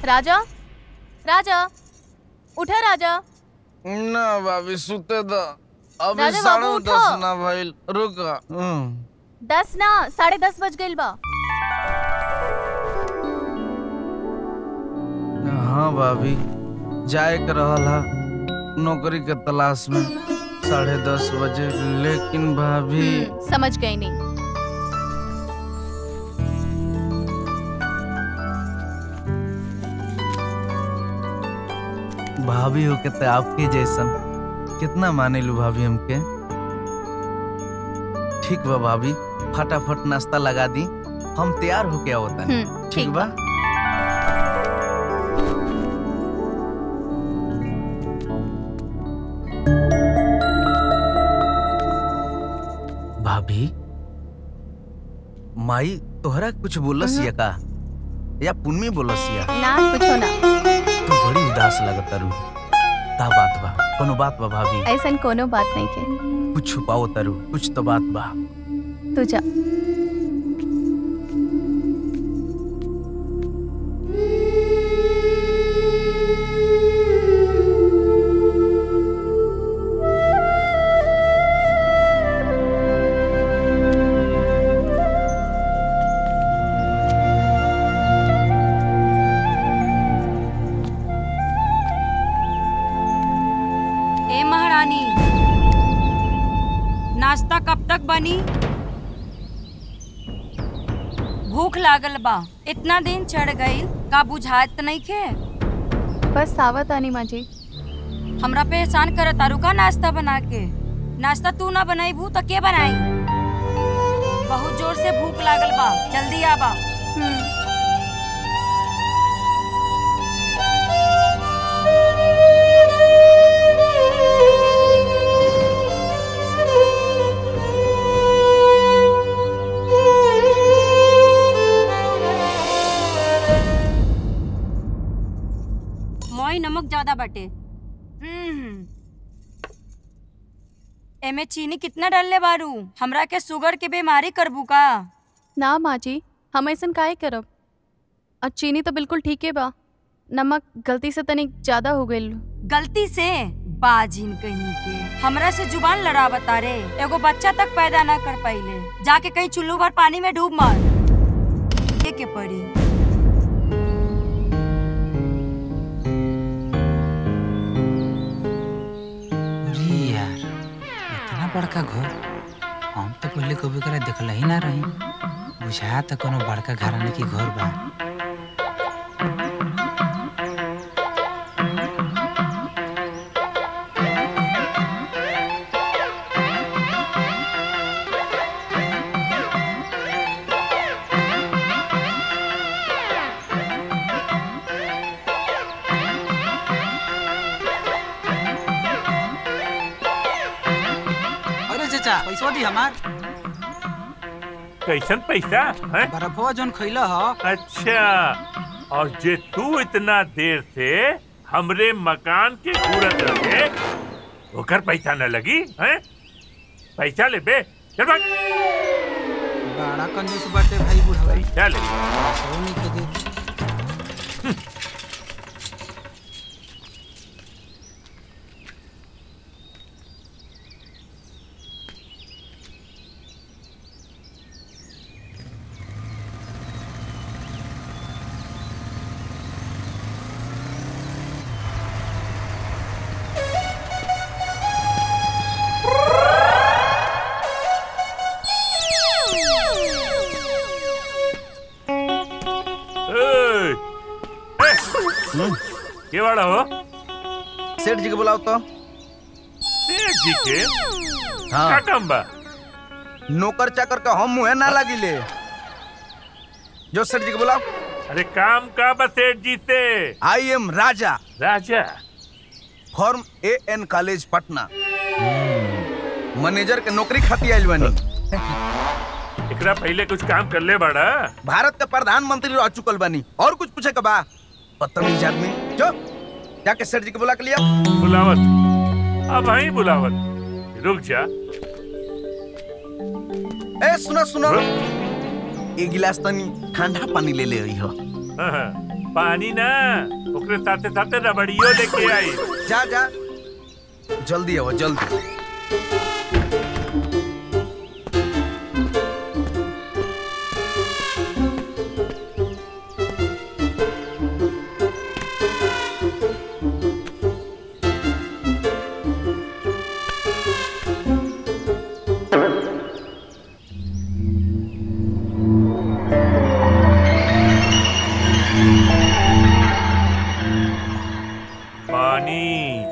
राजा राजा उठा राजा ना भाभी सुते द अभी राजा साढ़े बाबू, दस उठो। ना भइल रुक हम्म। दस ना साढ़े दस बज गइल बा हाँ भाभी जाए के रहल हा नौकरी के तलाश में साढ़े दस बजे लेकिन भाभी हम्म, समझ गई नहीं भाभी हो के तो आपके जैसन कितना माने लू भाभी हमके ठीक बा भाभी फटाफट नाश्ता लगा दी हम तैयार होके आवता हम्म, ठीक बा भाभी माई तोहरा कुछ बोलस या का या पुन्नी बोलस या ना कुछो ना तू बड़ी उदास लगता रू का बात बा कोनो बात बा भाभी ऐसन कोनो बात नहीं के कुछ छुपाओ तरु कुछ तो बात बा तू जा ए महारानी नाश्ता कब तक बनी भूख लागल बा इतना दिन चढ़ गई का बुझात नहीं खे बस सावत आनी माँ जी हमरा पे एहसान कर तारू का नाश्ता बना के नाश्ता तू ना बनाईबू तो के बनाई बहुत जोर से भूख लागल बा जल्दी आबा हम्म, मोई नमक ज्यादा बटे एमे चीनी कितना डालले बारू हमरा के शुगर के बीमारी करबू का ना माँ जी हम ऐसन काहे करब और चीनी तो बिल्कुल ठीक है बा नमक गलती से तनिक ज्यादा हो गइल गलती से बाजिन कहीं के हमरा से जुबान लड़ावता रे एगो बच्चा तक पैदा ना कर पाइले जाके कहीं चुल्लू भर पानी में डूब मर ये के पड़ी अरे यार इतना बड़का घर हम तो पहले कभी करे देखल ही ना रही बुझा तो कोनो बड़का घराने की घर बा अरे चाचा पैसा दी हमार कैसन पैसा है बर्फवा जोन खैला ह अच्छा और जे तू इतना देर से हमरे मकान के घूरत रहे ओकर पैसा न लगी हैं पैसा ले बे चल भाग बड़ा कंजूस बाटे भाई बुढ़वा पैसा ले पैसो नहीं के दे ए, ए, के वाला हो सेठ जी के बुलाओ तो सेठ जी के का हाँ काम बा नौकर चाकर का हम मुँह ना लागिले जो सेठ जी के बुलाओ अरे काम का बा सेठ जी से I am Raja Raja from A N college Patna manager के नौकरी खाती आइल बनी एकरा पहले कुछ काम कर ले बड़ा भारत के प्रधानमंत्री रह चुकल बनी और कुछ पूछे का बा बदतमीज आदमी जो जाके सेठ जी के बुला के लिया बुलावत अब आई बुलावत रुक जा ए सुनो सुनो हाँ? एक गिलास तनी ठंडा पानी ले ले आई हो हाँ, हाँ। पानी ना ओकरे साथे साथे रबड़ियो लेके आई जा जा जल्दी आओ जल्दी पानी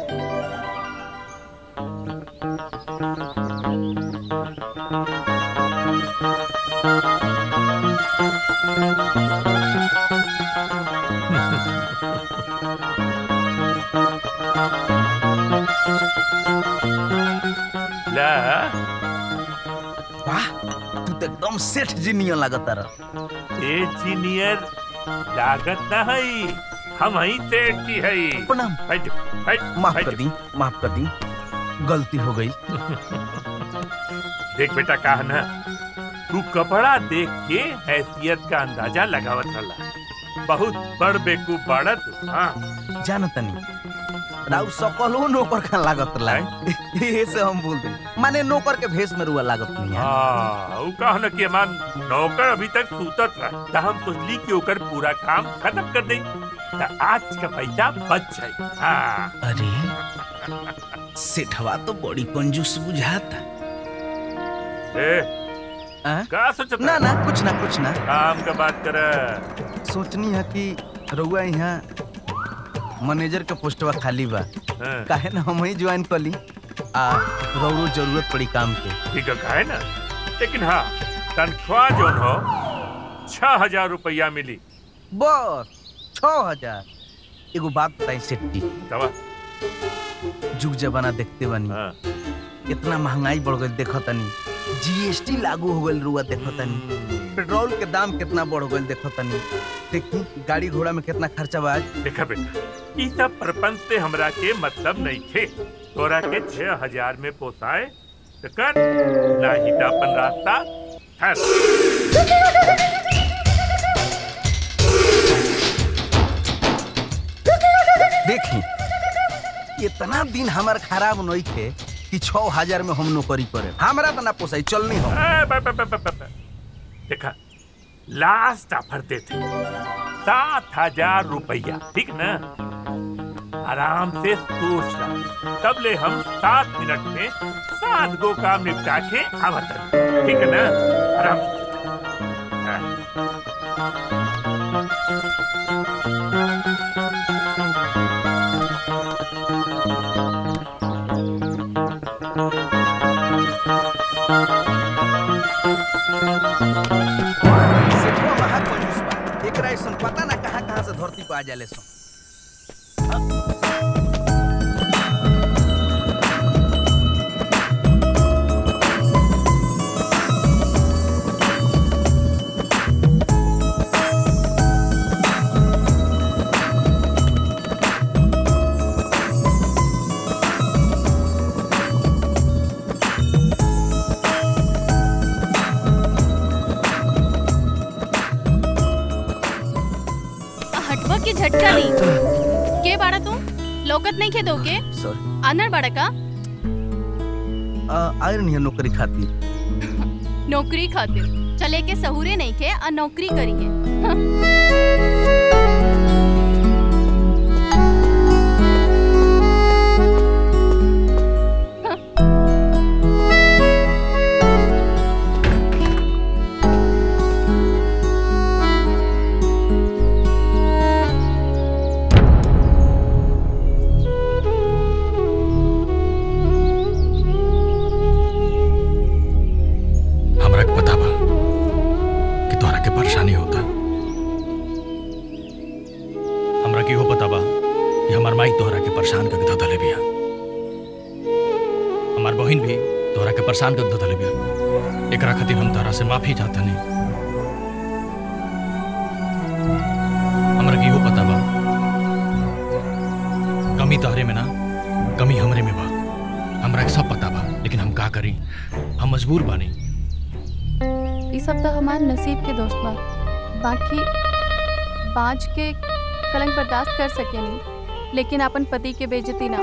ला वाह तू तो एकदम सेठ जी नियन लागत रह इंजीनियर लागत ना हई हम ही सेठ जी हई प्रणाम बैठ बैठ माफ बैठ। कर दी माफ कर दी गलती हो गई देख बेटा कहा ना तू कपड़ा देख के हैसियत का अंदाजा लगावत रहा बहुत बड़ बेकूफ बाड़ा तू हाँ जान तनी राउ सकलो नौकर का लागत ला ये से हम बोल दे माने नौकर के भेष में रुआ लागत नहीं है हाँ ऊ कहा ना कि हमार नौकर अभी तक सूतत रहा त हम सोचली कि ओकर पूरा काम खत्म कर दई त आज का पैसा बच जाई हाँ अरे सेठवा तो बड़ी कंजूस बुझाता ए आ? का सोचत ना ना कुछ ना कुछ ना काम का बात कर सोचनी है कि रउआ यहाँ मैनेजर के पोस्टवा खाली बा काहे ना हम ही ज्वाइन कर ली आ रउरो जरूरत पड़ी काम के ठीक है काहे ना लेकिन हाँ तनख्वाह जो हो छह हजार रुपया मिली बस छ हजार एगो बात बताई सेठ जी दवा जुग जमाना देखते बनी हाँ इतना महंगाई बढ़ गई देखो तनी जीएसटी लागू हो गई रुआ देखो तनी पेट्रोल के दाम कितना बढ़ गई देखो तनी देखी गाड़ी घोड़ा में कितना खर्चा बा आज देखा बेटा ई सब प्रपंच से हमरा के मतलब नहीं थे तोरा के छह हजार में पोसाए तो कर ना ही तो अपन रास्ता ठहर देखी इतना दिन हमार खराब नहीं थे कि छह हजार में हम नौकरी करे हमरा तो ना पोसाई चलनी हो ए, ब- ब- ब- ब- ब- ब- देखा लास्ट ऑफर देते सात हजार रुपया ठीक ना आराम से सोच रहा तब ले हम सात मिनट में सात गो काम निपटा के आवत हन। ठीक है ना आराम से सोच। हाँ। सेठवा महा कंजूस बा एकरा ऐसन पता ना कहाँ कहाँ से धरती पे आ जाले सो हटवा के झटका नहीं के बाड़ा तू लोकत नहीं खे दोगे सॉरी आनर बाड़ा का आयरन है नौकरी खातिर नौकरी खातिर चले के सहूरे नहीं खे आ नौकरी करिए हमरा के पता बा कि तोहरा के परेशानी होता हमरा के इहो पता बा कि हमार माई तोहरा के परेशान करके धले बिया हमार बहिन भी तोहरा के परेशान करके धले बिया एकरा खातिर हम तोहरा से माफी चाहतनी हमरा के इहो पता बा कमी तोहरे में ना कमी हमरे में बा हमरा के सब पता बा लेकिन हम का करी हम मजबूर बानी ये सब तो हमार नसीब के दोस्त बा बाकी बाज के कलंक बर्दाश्त कर सकेनी लेकिन अपन पति के बेइज्जती ना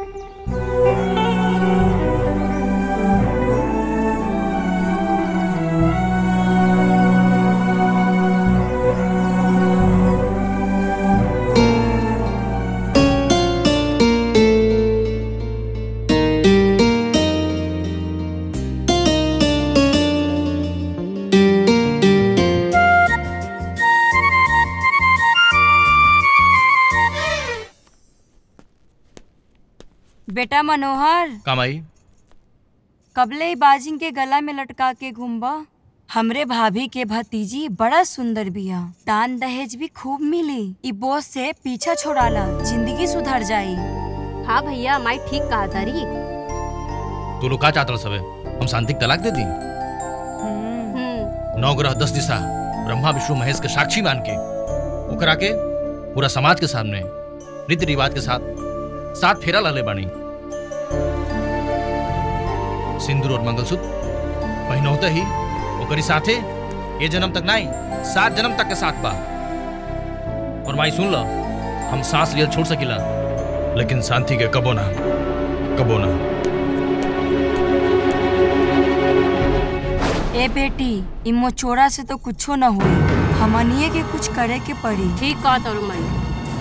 बेटा मनोहर कामाई कबले ही बाजिन के गला में लटका के घूमबा हमरे भाभी के भतीजी बड़ा सुंदर बिया दान दहेज भी खूब मिली ई बोझ से पीछा छोड़ाला जिंदगी सुधर जाई हाँ भैया माई ठीक कहा तारी तू लोग का चाहत सबे हम शांति के तलाक दे दी हम्म नौ ग्रह दस दिशा ब्रह्मा विष्णु महेश के साक्षी मान के ओकरा के पूरा समाज के सामने रीति रिवाज के साथ सात फेरा लाले बानी सिंदूर और मंगलसूत्र पहनौते ही ओकरी साथे ये जन्म तक नहीं सात जन्म तक के साथ बा और माई सुन लो हम सांस लियल छोड़ सकिला लेकिन शांति के कबो ना कबो ना ए बेटी ई मोचोरा से तो कुछो न हुई हमनिए के कुछ करे के पड़ी ठीक कहा तारू माई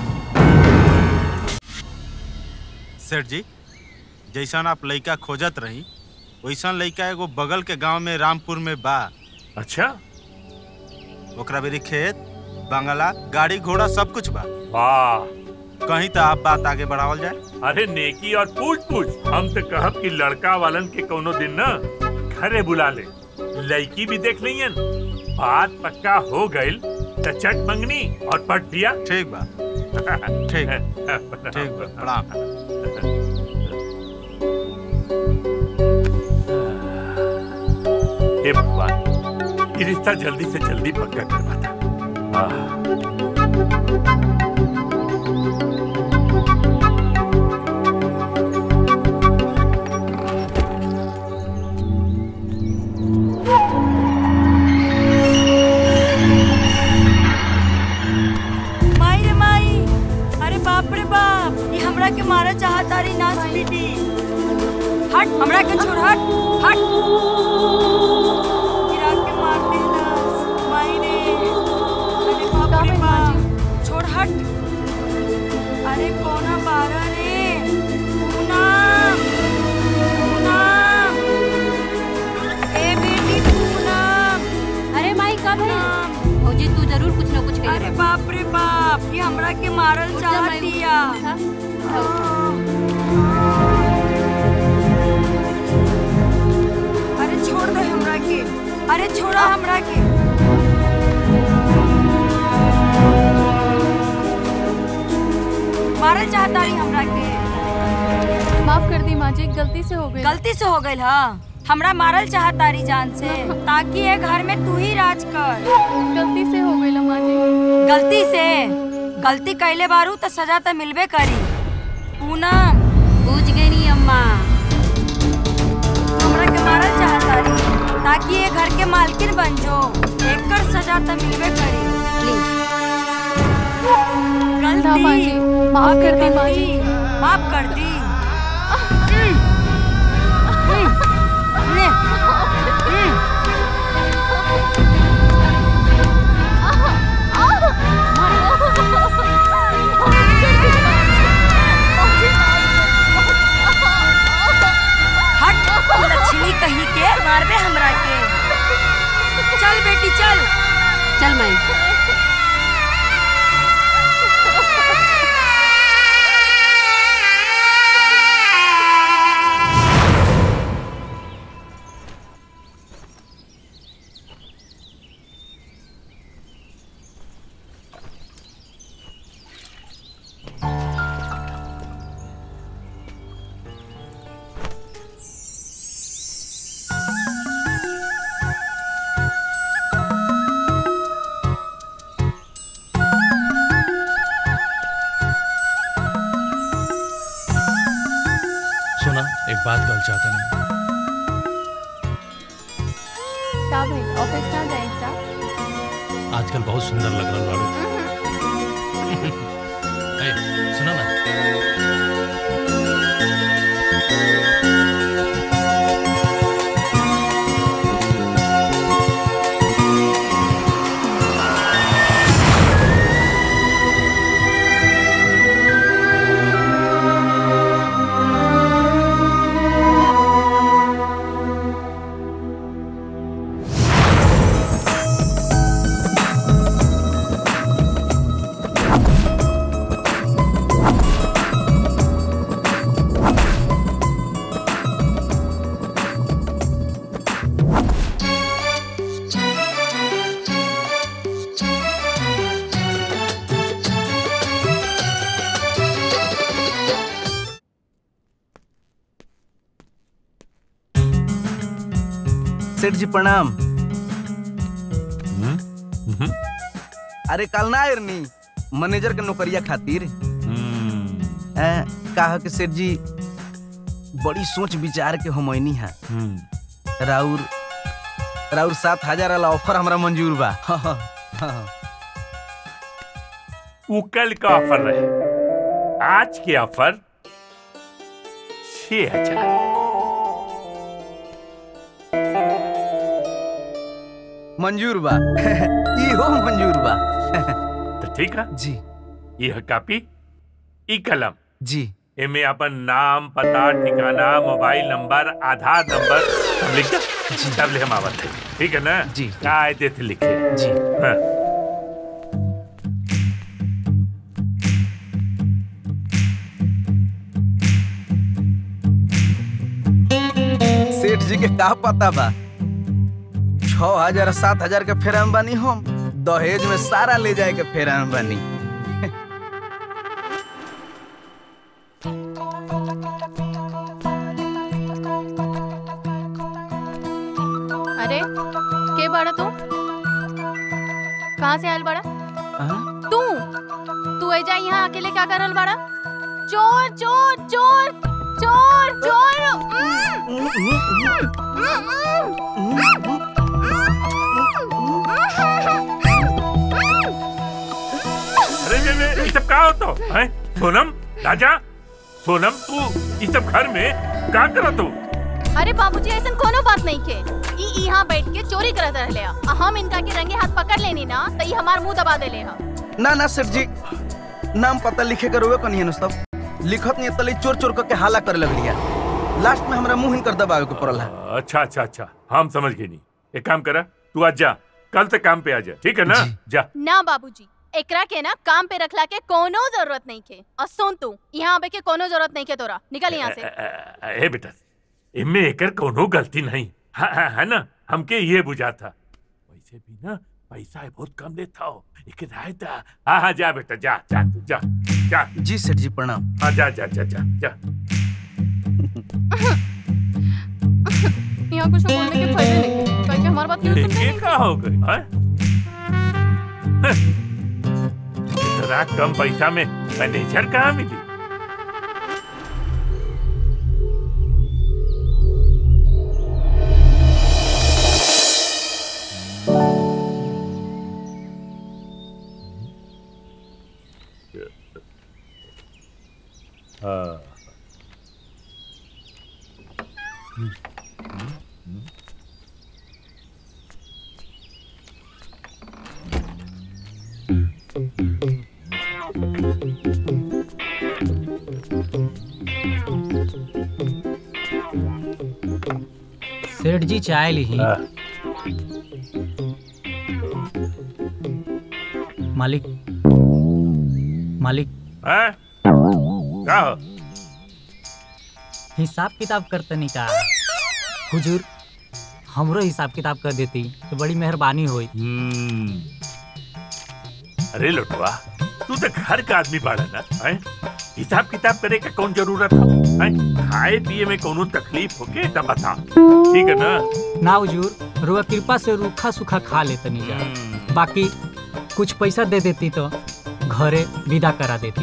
सेठ जी जैसन आप लइका खोजत रही वैसन लइका एगो बगल के गांव में रामपुर में बा अच्छा ओकरा बेरी खेत बंगला गाड़ी घोड़ा सब कुछ बा वाह कहीं तो आप बात आगे बढ़ावल जाए अरे नेकी और पूछ पूछ हम तो कहब कि लड़का वालन के कोनो दिन ना घरे बुला ले लड़की भी देख लियन बात पक्का हो गइल त चट मंगनी और पट दिया ठीक बा ठीक ठीक बा प्रणाम हे भगवान ये रिश्ता जल्दी से जल्दी पक्का करवाता आह माई रे माई अरे बाप रे बाप ये हमरा के मारा चाहता री नास बेटी हट हमरा के छोड़ हट हट गिरा के मार दे नास माई रे अरे बाप रे बाप छोड़ हट अरे कोना बारा रे पूनम पूनम ए बेटी पूनम अरे माई कब है पूनम भौजी तू जरूर कुछ ना कुछ कही अरे बाप रे बाप ये हमरा के मारल चाह दिया अरे छोड़ दे हमरा के अरे छोड़ा हमरा के मारल चाहता रही हमरा के माफ कर दी माँ जी गलती से हो गई गलती से हो गई हा हमरा मारल चाहता रही जान से ताकि ये घर में तू ही राज कर गलती से हो गई माँ जी गलती से गलती कैले बारू तो सजा तो मिलबे करी पूनम पूछ गई नहीं अम्मा हमरा के मारल चाहता रही ताकि ये घर के मालकिन बन जो एकर सजा तो मिलबे करी प्लीज ना माँ जी माफ कर दी माँ जी गलती माफ कर दी हट तू लक्ष्मी कहीं के मारबे हमरा के चल बेटी चल चल माई सुना एक बात कहल चाहता नहीं का भाई ऑफिस ना जाए का आजकल बहुत सुंदर लग रहा बाड़ू ए, सुनो ना सेठ जी प्रणाम अरे कल ना आयरनी मैनेजर के नौकरिया खातिर ए, कहा कि सेठ जी बड़ी सोच विचार के हमनी है राउर राउर सात हजार वाला ऑफर हमरा मंजूर बा हाँ, हाँ, हाँ। वो कल का ऑफर रहे आज के ऑफर छह हजार मंजूर बा इहो मंजूर बा तो ठीक है जी यह कापी ई कलम जी एमे अपन नाम पता ठिकाना मोबाइल नंबर आधार नंबर सब लिख दे तब ले हम आवत है ठीक है ना जी, जी। कायदे से लिखे जी हाँ। सेठ जी के का पता बा छह हजार सात हजार के फेराम बानी हम दहेज में सारा ले जाए के फेराम बानी अरे के बड़ा तू कहाँ से आयल बड़ा हाँ? तू तू ऐजा यहाँ अकेले क्या करल बड़ा चोर चोर चोर चोर चोर अरे ये ये ये सब का होता है सोनम राजा सोनम तू इस सब घर में का करत तू अरे बाबूजी ऐसा कोनो बात नहीं के ई यहाँ बैठ के चोरी करत रहले ह। आ हम इनका के रंगे हाथ पकड़ लेनी ना तो ई हमार मुंह दबा देले ह ना ना सेठ जी नाम पता लिखे कर रोवे कनी है सब लिखत नहीं तले चोर चोर करके हाला करे लगलिया लास्ट में हमरा मुंह हिनकर दबावे के पड़ल है अच्छा अच्छा अच्छा हम समझ गए नहीं एक काम करा तू आज जा कल से काम पे आ जा ठीक है ना जी। जा ना बाबूजी एकरा के ना काम पे रखला के कोनो जरूरत नहीं के और सुन तू यहाँ आवे के कोनो जरूरत नहीं के तोरा निकल यहाँ से अ, अ, ए बेटा इनमें एकर कोनो गलती नहीं हाँ, हाँ, है ना हमके ये बुझा था वैसे भी ना पैसा है बहुत कम लेता हो एक राय था हाँ हाँ जा बेटा जा जा तू जा जा जी सेठ जी प्रणाम हाँ जा जा जा जा जा यहाँ कुछ बोलने के फायदे नहीं के क्योंकि हमारी बात क्यों सुनते ये नहीं क्या हो गई हाँ? इतना कम पैसा में मैनेजर कहाँ मिली हाँ सेठ जी चाय ली हाँ। मालिक मालिक हैं? क्या हो हिसाब किताब करतनी का हुजूर हमरो हिसाब किताब कर देती तो बड़ी मेहरबानी होई हम्म। अरे लोटवा तू तो घर का आदमी बाड़ा ना हैं? हिसाब किताब करे का कौन जरूरत है हैं? खाए पिए में कोनो तकलीफ होके तब बता ठीक है ना ना हुजूर रुआ कृपा से रूखा सूखा खा लेतनी जा हम्म। बाकी कुछ पैसा दे देती तो घरे विदा करा देती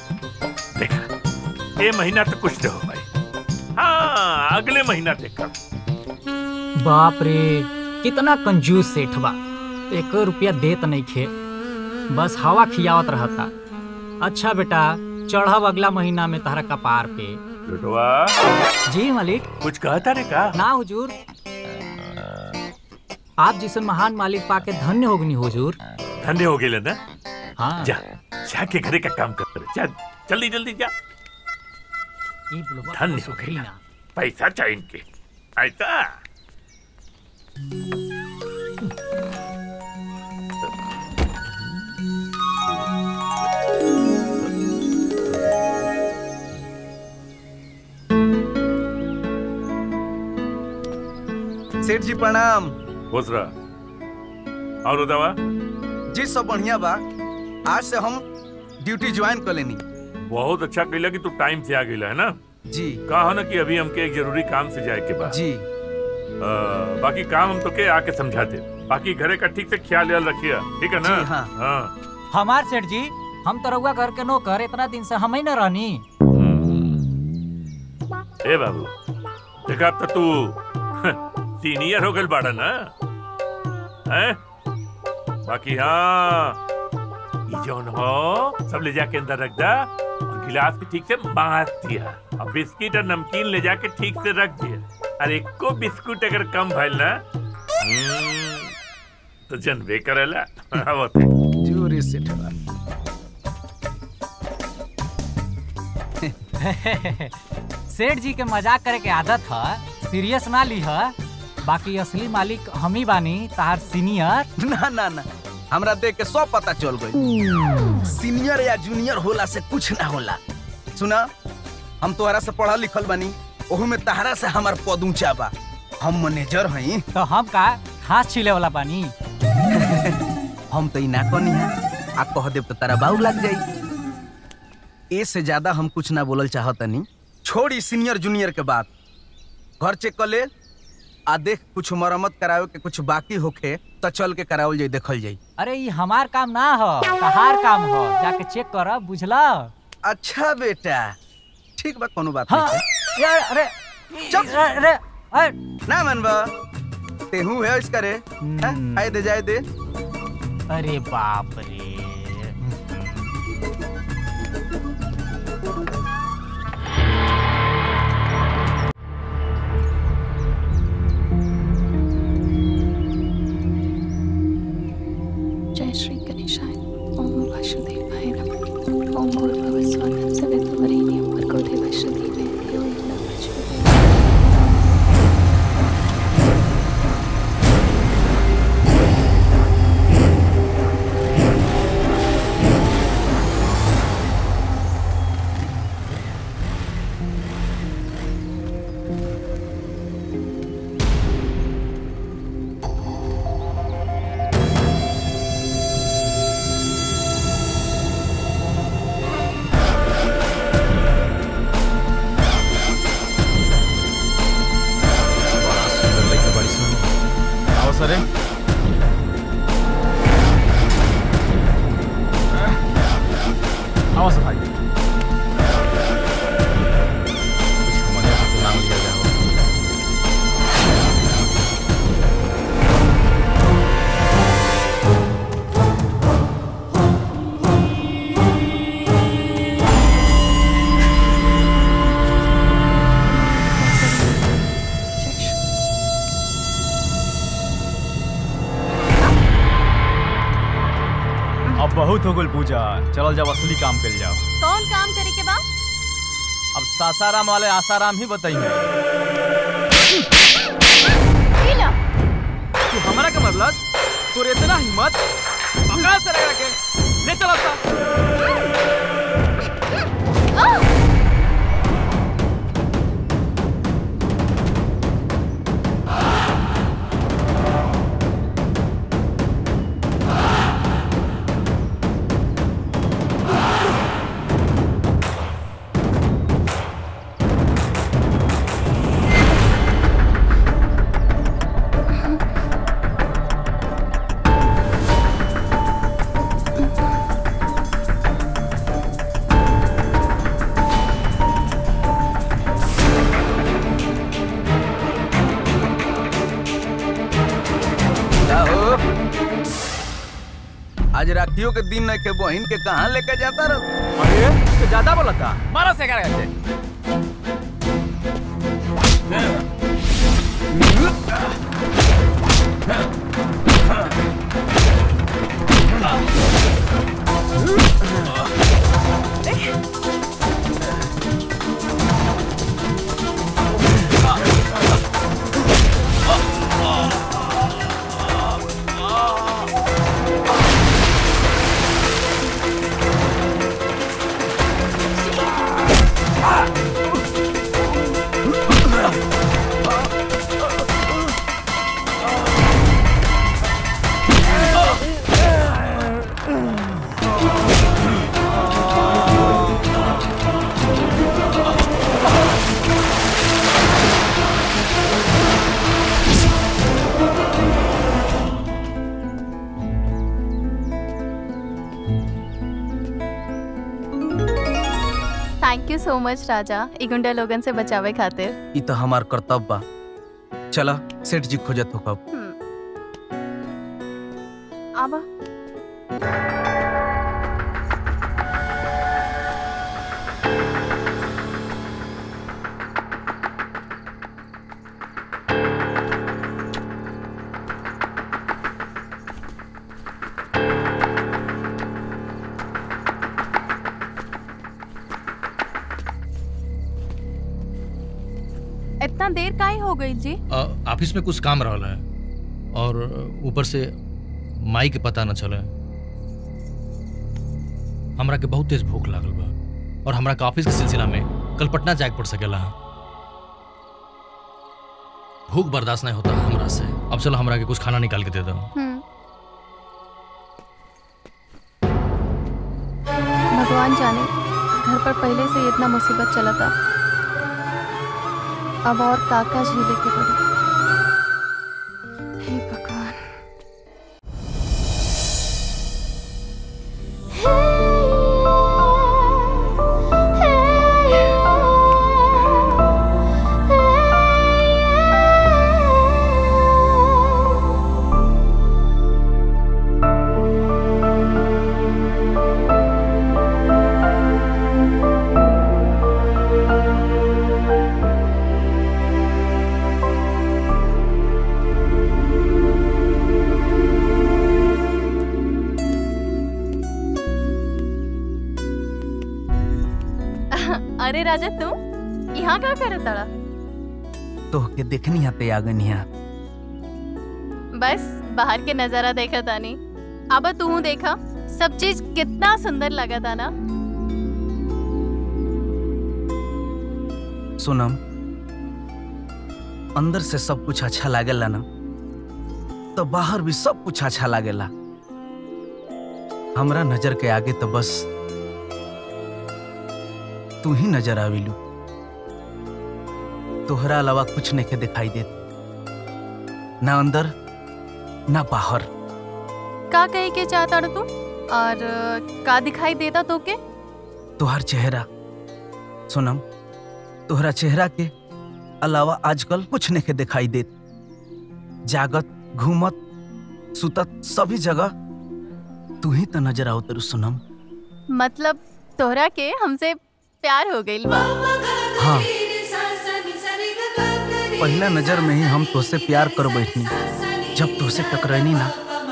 देखा ये महीना तो कुछ नहीं हो पाई हाँ अगले महीना देखा बाप रे कितना कंजूस सेठ बा एक रुपया देत नहीं खे बस हवा खियावत रहता अच्छा बेटा चढ़ब अगला महीना में तहरा कपार पे लुटवा जी मालिक कुछ कहता रे का ना हुजूर आप जैसे महान मालिक पाके धन्य होगनी हुजूर धन्य हो गए ना हाँ जा जाके घरे का काम कर जा जल्दी जल्दी जा ई बुलवा धन्य तो हो सुखी गया ना। पैसा चाहिए इनके ऐसा सेठ जी प्रणाम खुश रहा और दवा जी सब बढ़िया बा आज से हम ड्यूटी ज्वाइन कर लेनी बहुत अच्छा कैला कि तू टाइम से आ गई है ना जी कहा ना कि अभी हमके एक जरूरी काम से जाए के बाद जी आ, बाकी काम हम तो के आके समझा दे बाकी घरे का ठीक से ख्याल याल रखिए ठीक है ना जी, हाँ। हाँ हमार सेठ जी हम तो रउआ घर के नौकर इतना दिन से हम ही न रहनी ए बाबू देखा अब तो तू सीनियर हो गल बाड़ा ना हैं बाकी हाँ ई जौन हो सब ले जाके अंदर रख दा और गिलास भी ठीक से बांध दिया और बिस्किट और नमकीन ले जाके ठीक से रख दिया और एक को बिस्कुट अगर कम भइल ना हम्म, तो जनबे करेला आवत है। जोरे सेठ बा सेठ जी के मजाक करे के आदत है सीरियस ना ली है बाकी असली मालिक हम ही बानी तार सीनियर ना ना ना हमरा देख के सब पता चल गई सीनियर या जूनियर होला से कुछ ना होला सुना हम तोहरा से पढ़ल लिखल बानी ओहू में तहरा से हमार पद ऊंचा बा हम मैनेजर हई तो हम का घास छीले वाला बानी हम तो ई ना कनी है आ कह देब तो तारा बाऊ लग जाई ए से ज्यादा हम कुछ ना बोलल चाहतनी छोड़ी सीनियर जूनियर के बात घर चेक कर ले आ देख कुछ मरम्मत करावे के कुछ बाकी होखे तो चल के करावल जाई देखल जाई अरे ये हमार काम ना हो तहार काम हो जाके चेक कर बुझला अच्छा बेटा ठीक बा कोनो बात हाँ नहीं यार अरे चुप। अरे अरे ना मनबा तेहू है इसका रे हैं? आए दे जाए दे अरे बाप रे जय श्री गणेशाय ओम वासुदेवाय नमः ओम भूर्भुवः स्वः सवितुर्वरेण्यं भर्गो देवस्य धीमहि धियो यो न प्रचोदयात् बड़ा सुंदर लड़का बड़ी सुन आओ सरे आओ सर भाई कुछ समझ से तो नाम लिया जाओ जय श्री अब बहुत हो गल पूजा चलल जाओ असली काम कर जाओ कौन काम करे के बा अब सासाराम वाले आसाराम ही बताइए पीला तू हमरा के मरलस तोर इतना हिम्मत पकड़ा से लगा के ले चला सा छठियों के दिन नहीं के बहन के कहाँ लेके जाता रहो अरे तो ज्यादा बोला था मारा से कर थैंक यू सो मच राजा ई गुंडा लोगन से बचावे खातिर ई तो हमार कर्तव्य बा चला सेठ जी खोजत हो कब आबा इतना देर काहे हो गई जी अ, ऑफिस में कुछ काम रहल है और ऊपर से माई के पता न चले हमरा के बहुत तेज भूख लागल बा और हमरा के ऑफिस के सिलसिला में कल पटना जाए के पड़ सकेला भूख बर्दाश्त नहीं होता हमरा से अब चलो हमरा के कुछ खाना निकाल के दे दो हम्म। भगवान जाने घर पर पहले से ही इतना मुसीबत चला था अब और काका झेले के पड़े हे भगवान अरे राजा तुम यहाँ क्या कर ताड़ा तो के देखनी आते आगनिया बस बाहर के नजारा देखा तानी अब तू देखा सब चीज कितना सुंदर लगा था ना सोनम अंदर से सब कुछ अच्छा लागेला ना तो बाहर भी सब कुछ अच्छा लागेला हमरा नजर के आगे तो बस तू ही नजर आविलू तोहरा अलावा कुछ नहीं के दिखाई देत ना अंदर ना बाहर का कहे के चाहता तू और अ, का दिखाई देता तो के तोहर चेहरा सोनम तोहरा चेहरा के अलावा आजकल कुछ नहीं के दिखाई देत जागत घूमत सुतत सभी जगह तू ही तो नजर आओ तेरू सोनम मतलब तोहरा के हमसे प्यार हो गई बा हाँ पहला नजर में ही हम तोसे प्यार कर बैठनी जब तोसे टकरानी ना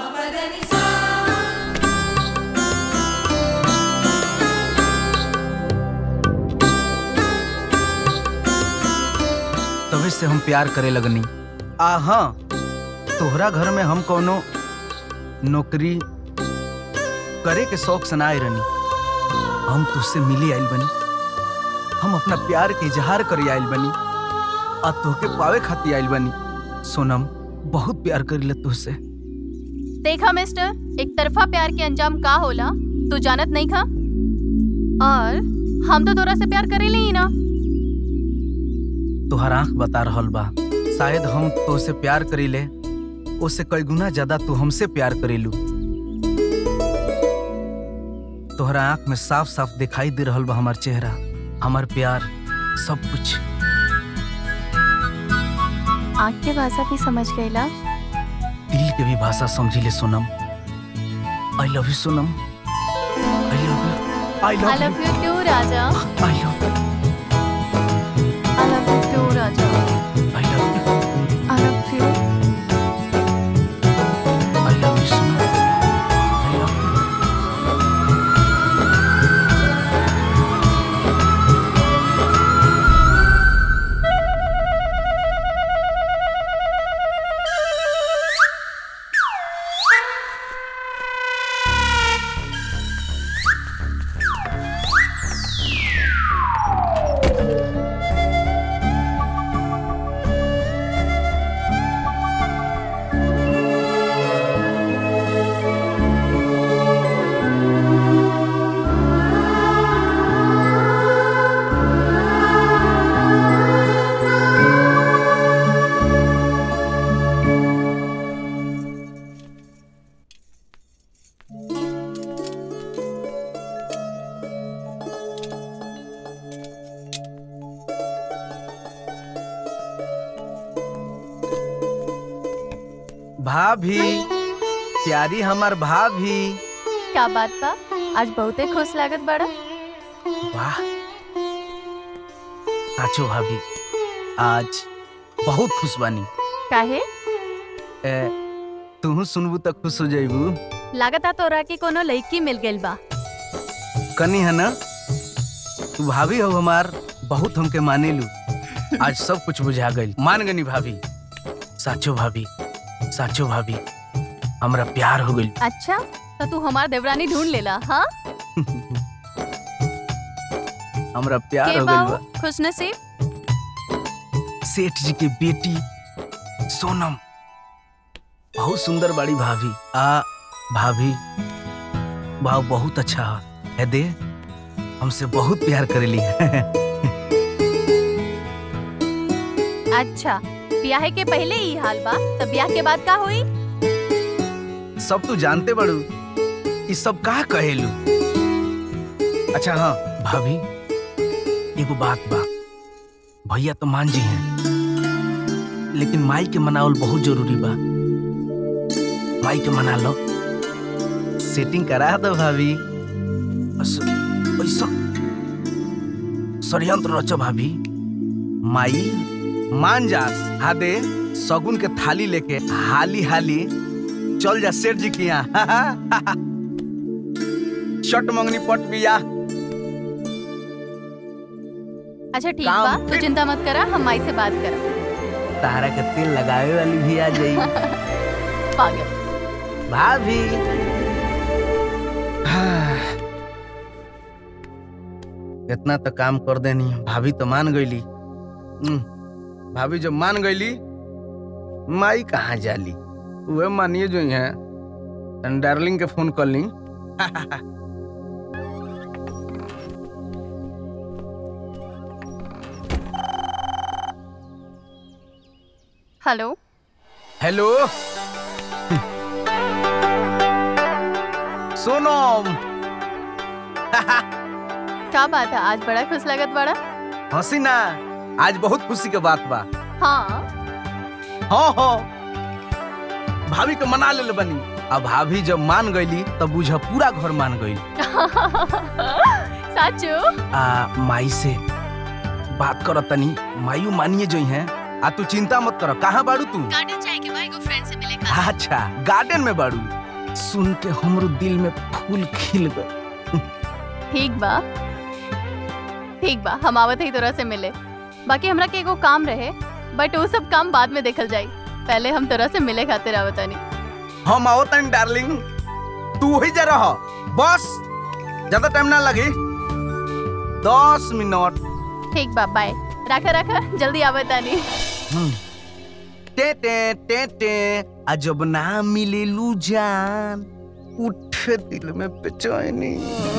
तभी से हम प्यार करे लगनी आ हाँ तोहरा घर में हम कोनो नौकरी करे के शौक से ना आए रहनी हम तुझसे मिली आइल बनी हम अपना प्यार के इजहार करे आइल बनी आ तोहके पावे खातिर आइल बनी सोनम बहुत प्यार करीले तुझसे देखा मिस्टर एक तरफा प्यार के अंजाम का होला तू जानत नहीं खा और हम तो तोरा से प्यार करेले ही ना तोहर आंख बता रहल बा शायद हम तोसे प्यार करीले उससे कई गुना ज्यादा तू हमसे प्यार करेलू तोहरा आंख में साफ साफ दिखाई दे रहल बा हमार चेहरा हमार प्यार सब कुछ आँख के भाषा भी समझ गईला दिल के भी भाषा समझी ले Sonam I love you Sonam I love you I I love love you too, Raja. I love I love you too, Raja. I love you I love you. I love you Sonam I love you भाभी प्यारी हमार भाभी क्या बात बा आज बहुते खुश लागत बड़ा वाह साचो भाभी आज बहुत खुश बानी काहे ए, तू सुनबू तो खुश हो जाइबू लागता तोरा के कोनो लड़की मिल गइल बा कनी है ना तू भाभी हो हमार बहुत हमके माने लू आज सब कुछ बुझा गई मान गनी भाभी साचो भाभी साचो भाभी हमरा प्यार हो गई अच्छा तो तू हमार देवरानी ढूंढ लेला हाँ हमरा प्यार के हो गई बाऊ बा खुश नसीब सेठ जी के बेटी सोनम बहुत सुंदर बड़ी भाभी आ भाभी भाव बहुत अच्छा है है दे हमसे बहुत प्यार करेली अच्छा ब्याह के पहले ही हाल बा तब ब्याह के बाद का हुई सब तू जानते बड़ू ये सब का कहेलू अच्छा हाँ भाभी एगो बात बा भैया तो मान जी हैं लेकिन माई के मनावल बहुत जरूरी बा माई के मना लो सेटिंग करा दो भाभी बस ऐसा षडयंत्र रचो भाभी माई मान जास हादे सगुन के थाली लेके हाली हाली चल जा सेठ जी के यहाँ शट मंगनी पट बिया अच्छा ठीक काम बा तू चिंता मत करा हम माई से बात करा तारा के तेल लगावे वाली भी आ जाई पागल भाभी इतना तो काम कर देनी भाभी तो मान गईली हम्म, भाभी जब मान गईली माई कहाँ जाली वह मानिए जो है तन डार्लिंग के फोन कर ली हेलो हेलो सोनम क्या बात है आज बड़ा खुश लागत बड़ा हंसी ना आज बहुत खुशी के बात बा हाँ हाँ हाँ भाभी के मना ले बनी अब भाभी जब मान गईली तब बुझ पूरा घर मान गई साचू आ माई से बात कर तनी मायू मानिए जो है आ तू चिंता मत कर कहाँ बाड़ू तू गार्डन जाए के भाई को फ्रेंड से मिले अच्छा गार्डन में बाड़ू सुन के हमरो दिल में फूल खिल गए ठीक बा ठीक बा हम आवत ही तोरा से मिले बाकी हमरा के एगो काम रहे बट वो सब काम बाद में देखल जाई पहले हम तोरा से मिले खातिर आवतानी हम आओ तनी डार्लिंग तू वही जा रह बस ज्यादा टाइम ना लगी दस मिनट ठीक बा बाय रखा रखा जल्दी आवतानी हम्म। टे टे टे टे आ जब ना मिले लू जान उठे दिल में बेचैनी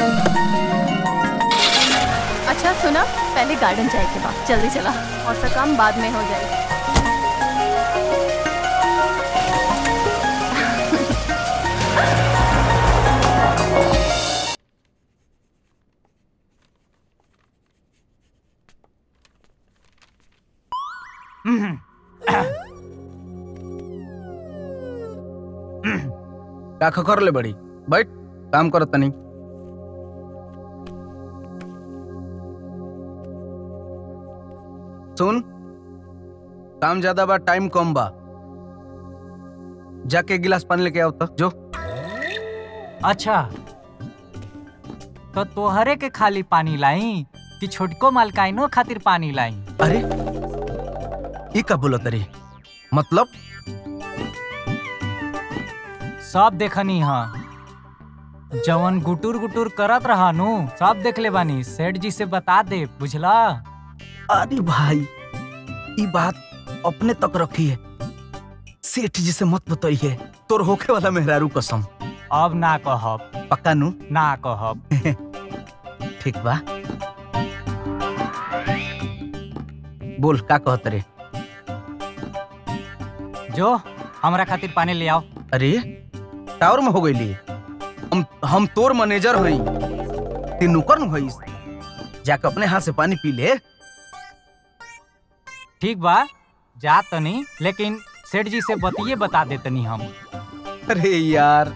अच्छा सुना पहले गार्डन जाए के बाद जल्दी चला और सब काम बाद में हो जाए का खकर ले बड़ी बैठ काम करत तनी सुन काम ज्यादा बा टाइम कम बा जाके एक गिलास पानी लेके आओ तो जो अच्छा तो तोहरे के खाली पानी लाई कि छोटको मालकाइनो खातिर पानी लाई अरे ये का बोलत रे मतलब सब देखनी हा जवन गुटुर गुटुर करत रहा नु सब देख ले बानी सेठ जी से बता दे बुझला अरे भाई ये बात अपने तक रखी है सेठ जी से मत बताइए तोर होखे वाला मेहरारू कसम अब ना कहब पक्का नु ना कहब ठीक बा बोल का कहत रे जो हमरा खातिर पानी ले आओ अरे टावर में हो गई हम हम तोर मैनेजर हई ते नौकर न हई जाके अपने हाथ से पानी पी ले ठीक बा जा तनी लेकिन सेठ जी से बतिए बता दे तनी हम अरे यार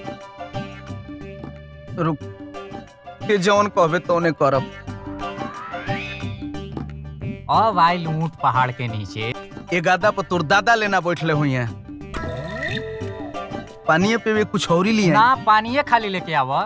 रुक के जौन कहबे तौने करब अब आइल ऊंट पहाड़ के नीचे ए गादा पर तोर दादा लेना बैठले हुई हैं पानी पे कुछ और ही लिए ना पानिए खाली लेके आवा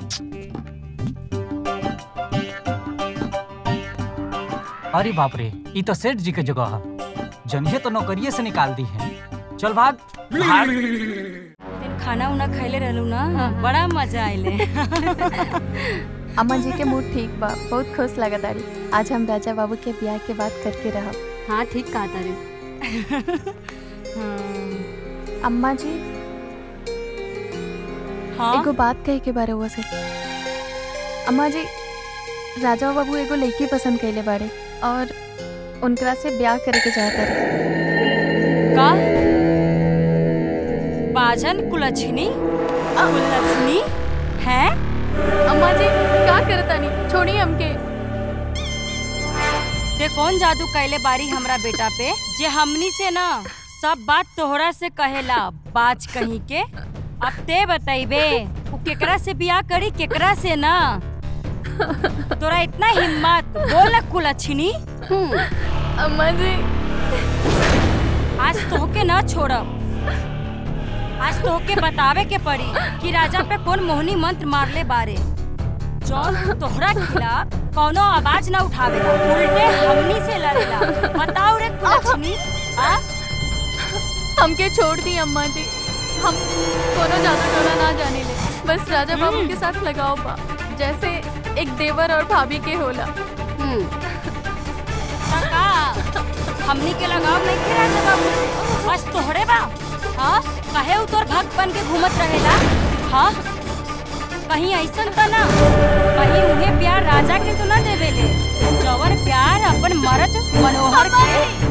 अरे बाप रे ये तो सेठ जी के जगह है जनिए तो नौकरिए से निकाल दी है चल भाग भाग दिन खाना उना खैले रहलू ना बड़ा मजा आइले अम्मा जी के मूड ठीक बा बहुत खुश लगा तारी आज हम राजा बाबू के ब्याह के बात करके रहब हाँ ठीक कहा तारे अम्मा जी हाँ एगो बात कहे के बारे हुआ से अम्मा जी राजा बाबू एगो लड़की पसंद कैले बाड़े और उनकरा से ब्याह करे के चाहता रहे का बाजन कुलछनी कुलछनी है अम्मा जी का करता नहीं छोड़ी हमके ते कौन जादू कैले बारी हमरा बेटा पे जे हमनी से ना सब बात तोहरा से कहेला बाज कहीं के अब ते बताइबे उ केकरा से बियाह करी केकरा से ना तोरा इतना हिम्मत बोल कुलछनी अम्मा जी आज तोहके ना छोड़ब आज तोहके बतावे के पड़ी कि राजा पे कौन मोहनी मंत्र मारले बारे जौन तोहरा खिलाफ कौनो आवाज ना उठावेला उल्टे हमनी से लड़ेला बताओ रे कुलछनी आ हमके छोड़ दी अम्मा जी हम कोनो जादू टोना ना जाने ले बस राजा बाबू के साथ लगाओ बा जैसे एक देवर और भाभी के होला का हमनी के लगाव नहीं के राजा बाबू बस तोहरे बा हाँ कहे उ तोर भक्त बन के घूमत रहेला हाँ कहीं ऐसन त ना कहीं उन्हें प्यार राजा के तो ना देवेले जवर प्यार अपन मर्द मनोहर के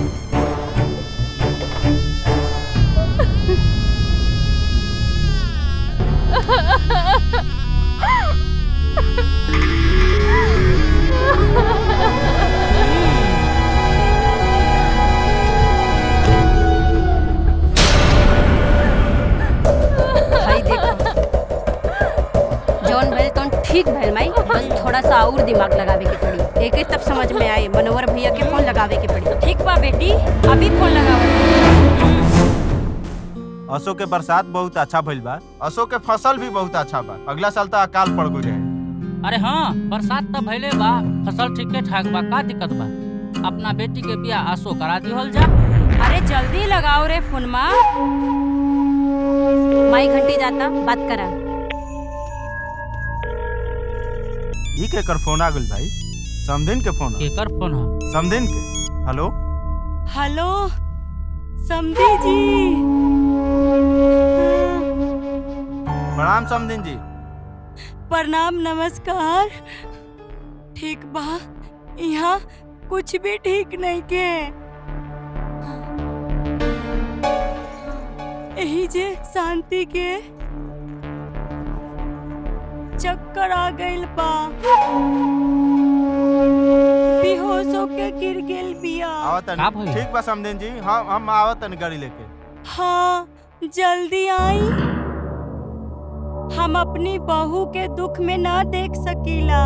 भाई देखो जौन भइल तौन ठीक भइल माई बस थोड़ा सा और दिमाग लगावे के पड़ी एक तब समझ में आए मनोहर भैया के फोन लगावे के पड़ी ठीक बा बेटी अभी फोन लगाओ असो के बरसात बहुत अच्छा भइल बा असो के फसल भी बहुत अच्छा बा अगला साल तो अकाल पड़ गई रहे अरे हाँ बरसात तो भइले बा फसल ठीके ठाक बा का दिक्कत बा अपना बेटी के बियाह आसो करा दिहल जा अरे जल्दी लगाओ रे फोनमा माई घंटी जाता बात करा ई केकर फोन आ गइल भाई समधिन के फोन केकर फोन ह समधिन के हेलो हेलो समधी जी प्रणाम समधिन जी प्रणाम नमस्कार ठीक बा यहाँ कुछ भी ठीक नहीं के यही जे शांति के चक्कर आ गइल बा बेहोश होके गिर गेल बिया आवतन ठीक बा समधिन जी हम हम आवतन गाड़ी लेके हाँ जल्दी आई हम अपनी बहू के दुख में ना देख सकीला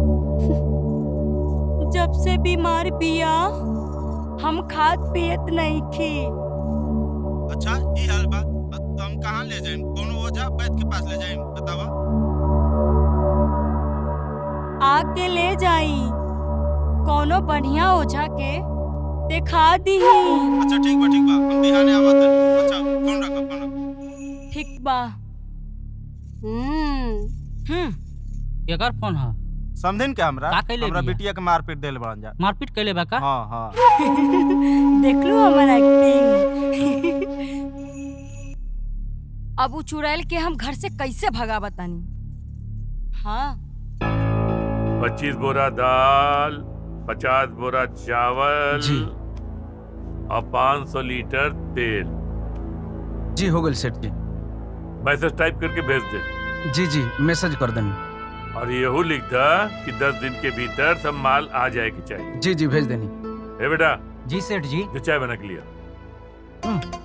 जब से बीमार बिया हम खाद पियत नहीं थी अच्छा ई हाल बा तो हम कहाँ ले जाएं कोनो ओझा वैद्य के पास ले जाएं बतावा आके ले जाई कोनो बढ़िया ओझा के दिखा दी अच्छा ठीक बा ठीक बा हम बिहाने आवत हनी। अच्छा फोन रखा फोन रखा ठीक बा हम्म हम्म केकर फोन है समझिन के हमरा का कैले हमरा बिया? बिटिया के मारपीट देल बड़न जा मारपीट कैले बा का हाँ हाँ देख लो हमारा एक्टिंग अब उ चुड़ैल के हम घर से कैसे भगा बतानी हाँ पच्चीस बोरा दाल पचास बोरा चावल जी। और पाँच सौ लीटर तेल जी हो गल सेठ जी मैसेज टाइप करके भेज दे जी जी मैसेज कर देनी और यहू लिख दा कि दस दिन के भीतर सब माल आ जाए के चाहिए जी जी भेज देनी ए बेटा जी सेठ जी जो चाय बना के लिया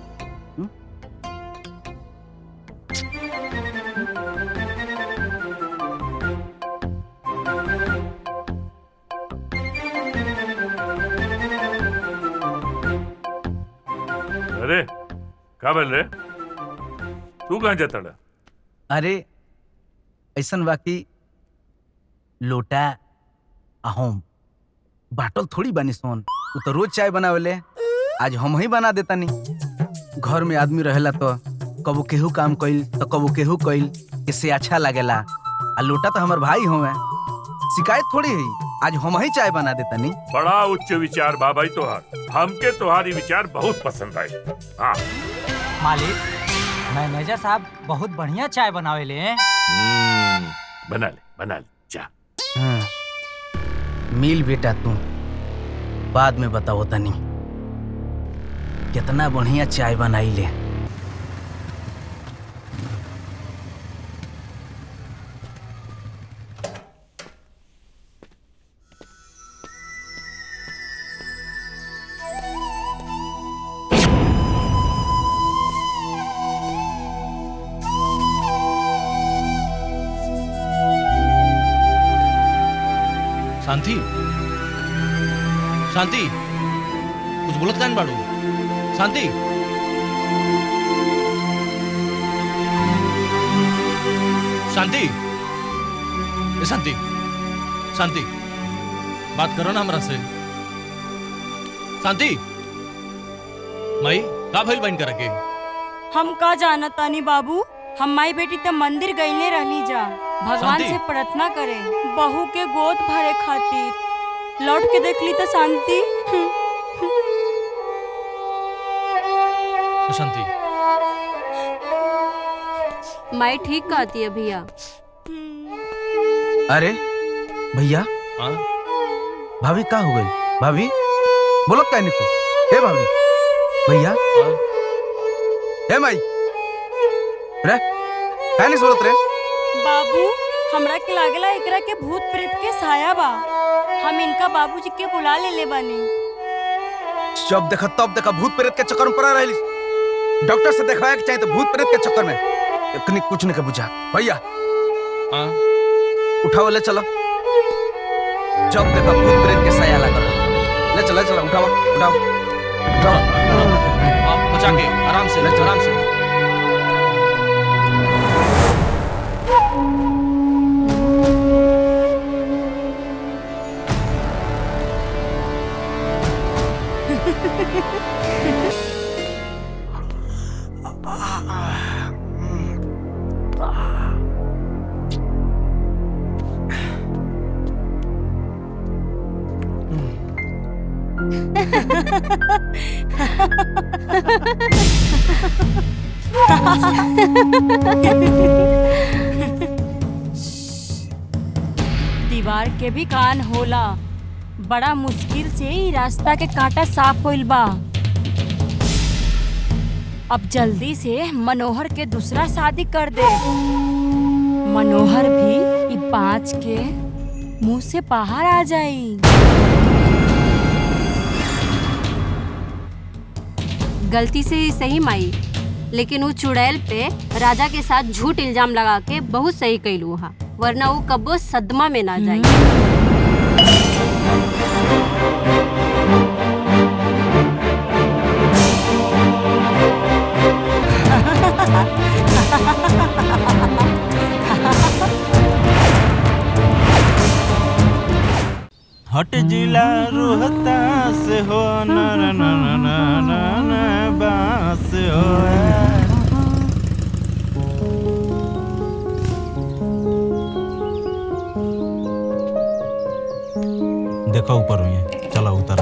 अरे का बोल रे तू कहाँ जाता डा? अरे ऐसन बाकी लोटा अहोम बाटल थोड़ी बनी सोन वो तो रोज चाय बनावेले आज हम ही बना देतानी घर में आदमी रहेला तो कबो केहू काम कइल तो कबो केहू कइल इससे अच्छा लागेला आ लोटा तो हमार भाई होवे शिकायत थोड़ी है आज हम ही चाय बना देतानी बड़ा उच्च विचार बा भाई तोहार हमके तुम्हारी विचार बहुत पसंद आए हाँ मालिक मैनेजर साहब बहुत बढ़िया चाय बनावे ले हैं। हम्म, बना ले बना ले जा हाँ। मिल बेटा तू बाद में बताओ तनी कितना बढ़िया चाय बनाई ले शांति शांति कुछ बोलत कान बाड़ू शांति शांति ए शांति शांति बात करो ना हमरा से शांति माई का भइल बन कर के हम का जाना तानी बाबू हम माई बेटी त मंदिर गईले रहनी जा भगवान शांति। से प्रार्थना करे बहू के गोद भरे खातिर लौट के देखली तो शांति ए शांति माई ठीक कहती है भैया अरे भैया हाँ भाभी का हो गई भाभी बोलो क्या निको हे भाभी भैया हे माई रे क्या नहीं बोलत रे बाबू हमरा के लागेला एकरा के भूत प्रेत के साया बा हम इनका बाबूजी के बुला ले ले बानी जब देखा तब देखा भूत प्रेत के चक्कर में पड़ा रही डॉक्टर से देखवाया के चाहिए तो भूत प्रेत के चक्कर में इतनी कुछ नहीं के बुझा भैया हाँ उठाओ ले चलो जब देखा भूत प्रेत के साया लगा रहा। ले चलो ले चलो उठाओ उठाओ उठाओ आप बचा के आराम से ले चलो। आराम से दीवार के भी कान होला बड़ा मुश्किल से ही रास्ता के कांटा साफ होइल बा अब जल्दी से मनोहर के दूसरा शादी कर दे मनोहर भी ई पाँच के मुंह से बाहर आ जाई गलती से ही सही माई लेकिन वो चुड़ैल पे राजा के साथ झूठ इल्जाम लगा के बहुत सही कैलू हा वरना वो कब्बो सदमा में ना जाए हट जिला रोहता से हो न न न न न न न बास हो देखो ऊपर हुई चलो उतर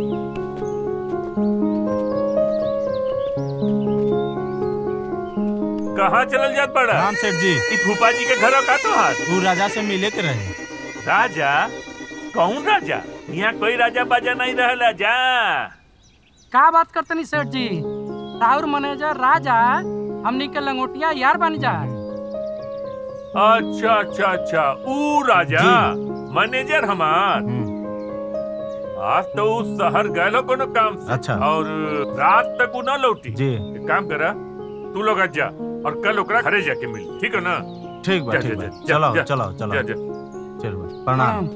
कहाँ चलल जात बड़ा राम सेठ जी ई फूफा जी के घर का तो हाथ तू राजा से मिले के रहे राजा कौन राजा यहाँ कोई राजा बाजा नहीं रहला जा का बात करतनी सेठ जी राउर मैनेजर राजा हमनी के लंगोटिया यार बन जा अच्छा अच्छा अच्छा ऊ राजा मैनेजर हमार आज तो उस शहर गए लो कोनो काम से अच्छा। और रात तक वो ना लौटी जी एक काम करा तू लोग आज जा और कल ओकरा घरे जाके मिल ठीक है ना ठीक बा जा, ठीक जा, बा जा, चलो जा, चलो चलो जा, जा। चलो प्रणाम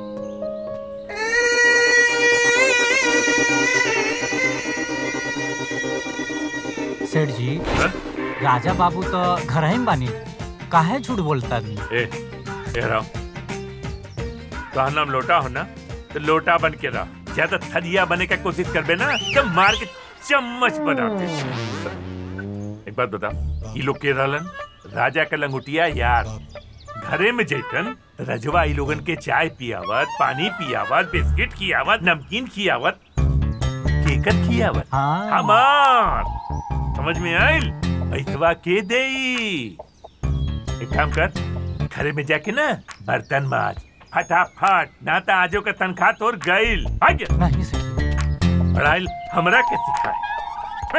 सेठ जी राजा बाबू तो घर ही में बानी काहे झूठ बोलता भी ए ए राम तो नाम लोटा हो ना तो लोटा बन के रह ज्यादा थरिया बने का कोशिश करबे ना तो मार के चम्मच बना दे एक बात बता ये लोग के रहलन राजा का लंगुटिया यार घरे में जैतन तो रजवा ई लोगन के चाय पियावत पानी पियावत बिस्किट खियावत नमकीन खियावत केकर खियावत हाँ। हमार समझ में आइल ऐसवा के देई एक काम कर घरे में जाके ना बर्तन माज फटाफट ना तो आजो का तनख्वाह तोर गईल आगे नहीं सर पढ़ाई हमरा के सिखाए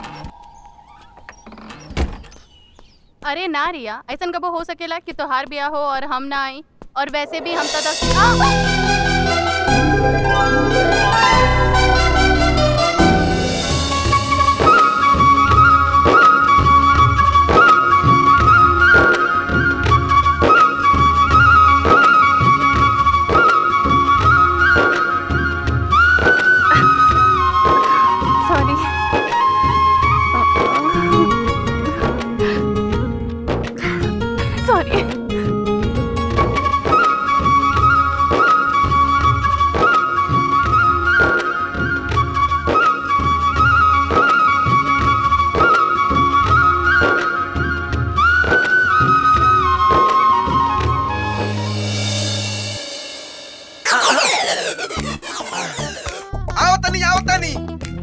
अरे ना रिया ऐसा कबो हो सकेला कि तोहार ब्याह हो और हम ना आई और वैसे भी हम तो दस आ! सॉरी सॉरी आओ तनी आओ तनी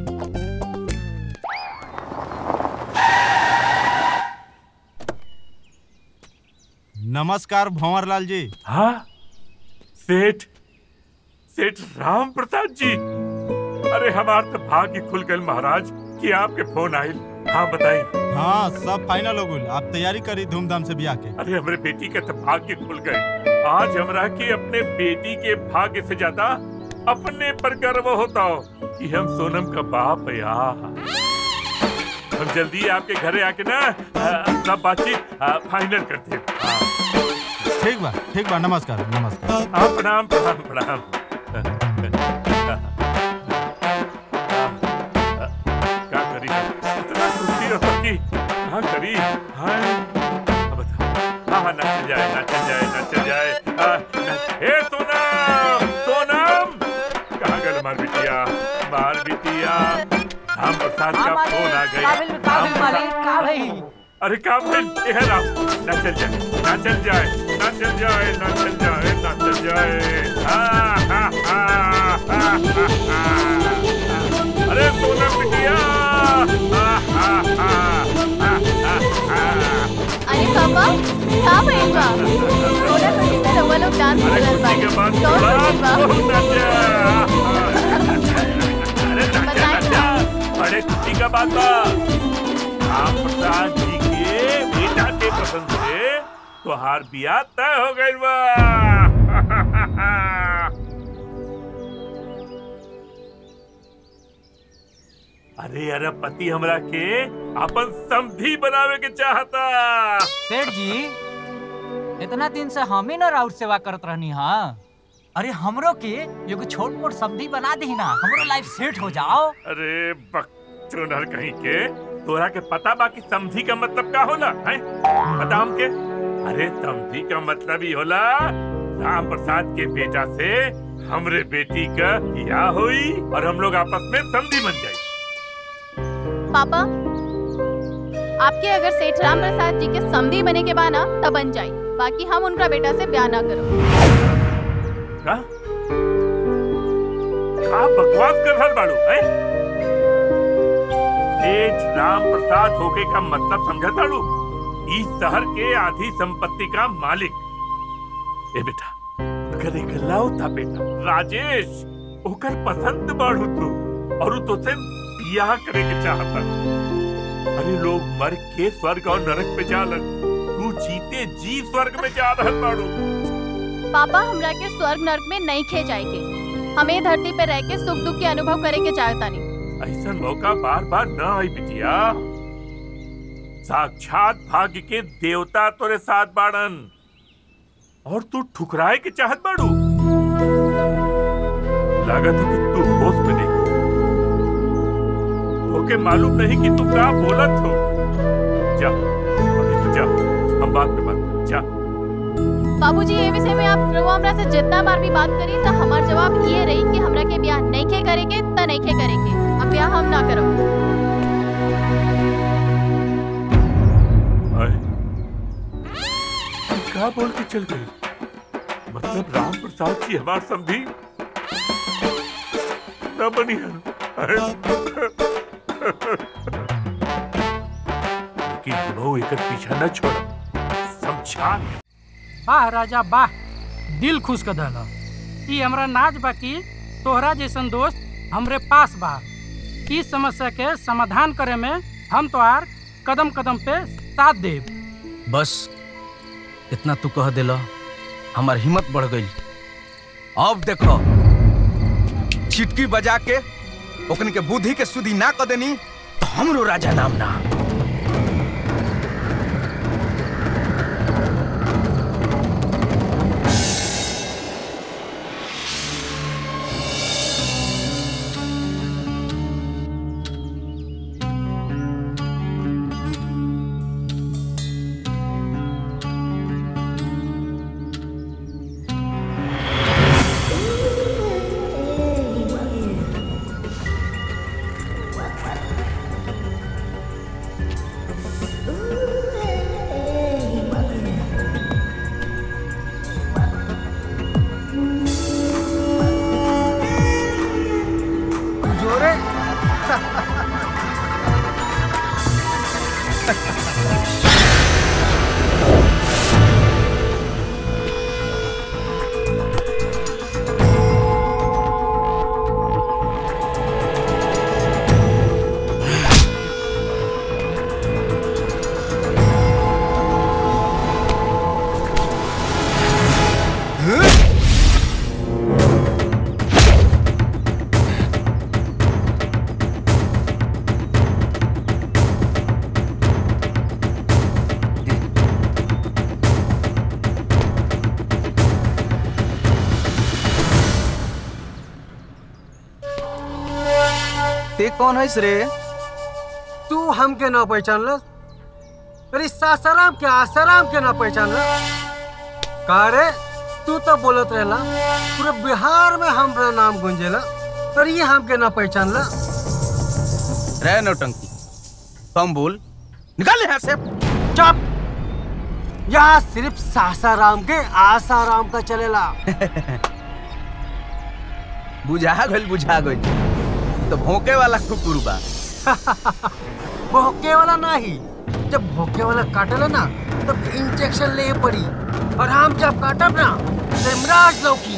नमस्कार भंवर लाल जी हाँ सेठ सेठ राम प्रसाद जी अरे हमार तो भाग्य खुल गए महाराज कि आपके फोन आयल हाँ बताई हाँ सब फाइनल हो गई आप तैयारी करी धूमधाम से ब्याह के अरे हमारे बेटी के तो भाग्य खुल गए आज हमरा के अपने बेटी के भाग्य से ज्यादा अपने पर गर्व होता हो कि हम सोनम का बाप है यार हम जल्दी आपके घरे आके ना आ, सब बातचीत आ, फाइनल करते हैं हाँ। ठीक बा ठीक बा नमस्कार नमस्कार हाँ प्रणाम प्रणाम प्रणाम क्या करी इतना खुशी हो सकी हाँ करी हाँ अब बता हाँ हाँ नाच जाए नाच जाए नाच जाए हाँ, नाच- ए सोनम सोनम कहाँ गल मार बिटिया मार बिटिया राम प्रसाद का फोन आ गई राम प्रसाद अरे काबिल ये है राम ना चल जाए ना चल जाए ना चल जाए ना चल जाए ना चल जाए हाँ, हाँ, हाँ, हाँ, हाँ, हाँ। अरे सोनम बिटिया हाँ, हाँ, हाँ, हाँ, हाँ, हाँ। अरे पापा का भइल बा सोना तो कितना रवा लोग डांस अरे करल बा खुशी के बाद कौन थोड़ा भइल बा बहुत अच्छा। अरे नाचा नाचा बड़े खुशी का बात बा राम प्रसाद जी के बेटा के पसंद से तोहार बियाह तय हो गइल बा अरे अरे पति हमरा के अपन समधी बनावे के चाहता सेठ जी इतना दिन से हम ही ना राउत सेवा करत रहनी हाँ अरे हमरो के एगो छोट मोट समधी बना दी ना हमरो लाइफ सेट हो जाओ अरे बकचोदर कहीं के तोरा के पता बा कि समधी का मतलब का होला है पता हमके अरे समधी का मतलब ही होला राम प्रसाद के बेटा से हमरे बेटी का बियाह हुई और हम लोग आपस में समधी बन जाए पापा आपके अगर सेठ राम प्रसाद जी के समधी बने के बाद ना तब बन जाए बाकी हम उनका बेटा से ब्याह ना करो का का बकवास कर रहल बाड़ू हैं सेठ राम प्रसाद होके का मतलब समझा ताड़ू इस शहर के आधी संपत्ति का मालिक ए बेटा अगर एक लौता बेटा राजेश ओकर पसंद बाड़ू तू और उ तुझसे बियाह करे के चाहता अरे लोग मर के स्वर्ग और नरक पे जालन तू जीते जी स्वर्ग में जा रहल बाड़ू पापा हमरा के स्वर्ग नरक में नहीं खे जाएंगे हमें धरती पे रह के सुख दुख के अनुभव करे के चाहता नहीं ऐसा मौका बार बार न आई बिटिया साक्षात भाग्य के देवता तोरे साथ बाड़न और तू ठुकराए के चाहत बाड़ू लागत है कि तू होश में नहीं ओके मालूम नहीं कि तू क्या बोलत हो जा अभी तू जा हम बात में बात जा बाबूजी ये विषय में आप रउआ हमरा से जितना बार भी बात करी तो हमार जवाब ये रही कि हमरा के ब्याह नहीं खे करेंगे त नहीं खे करेंगे अब ब्याह हम ना करो आए। क्या बोल के चल गई मतलब राम प्रसाद जी हमार समझी न बनी है लेकिन दोनों एक पीछा न छोड़ा समझा वाह राजा वाह दिल खुश कर दल ई हमरा नाच बा कि तोहरा जैसन दोस्त हमरे पास बा इस समस्या के समाधान करे में हम तोहार कदम कदम पे साथ देब बस इतना तू कह दिला हमार हिम्मत बढ़ गई अब देखो चिटकी बजा के ओकन के बुद्धि के सुधी ना क देनी तो हमरो राजा नाम ना जोरे ते कौन है रे तू हमके ना पहचान ल अरे सासाराम के आसाराम के ना पहचान ल का रे तू तो बोलत रहला पूरे बिहार में हमरा नाम गुंजेला और ये हमके ना पहचान ल रे नौटंकी कम बोल निकाल यहाँ से चुप यहाँ सिर्फ सासाराम के आसाराम का चलेला बुझा गइल बुझा गइल तो भोंके वाला कुकुर बा भोंके वाला नहीं जब भोंके वाला काटेला ना तब इंजेक्शन ले पड़ी और हम जब काटब ना तो इमराज लौकी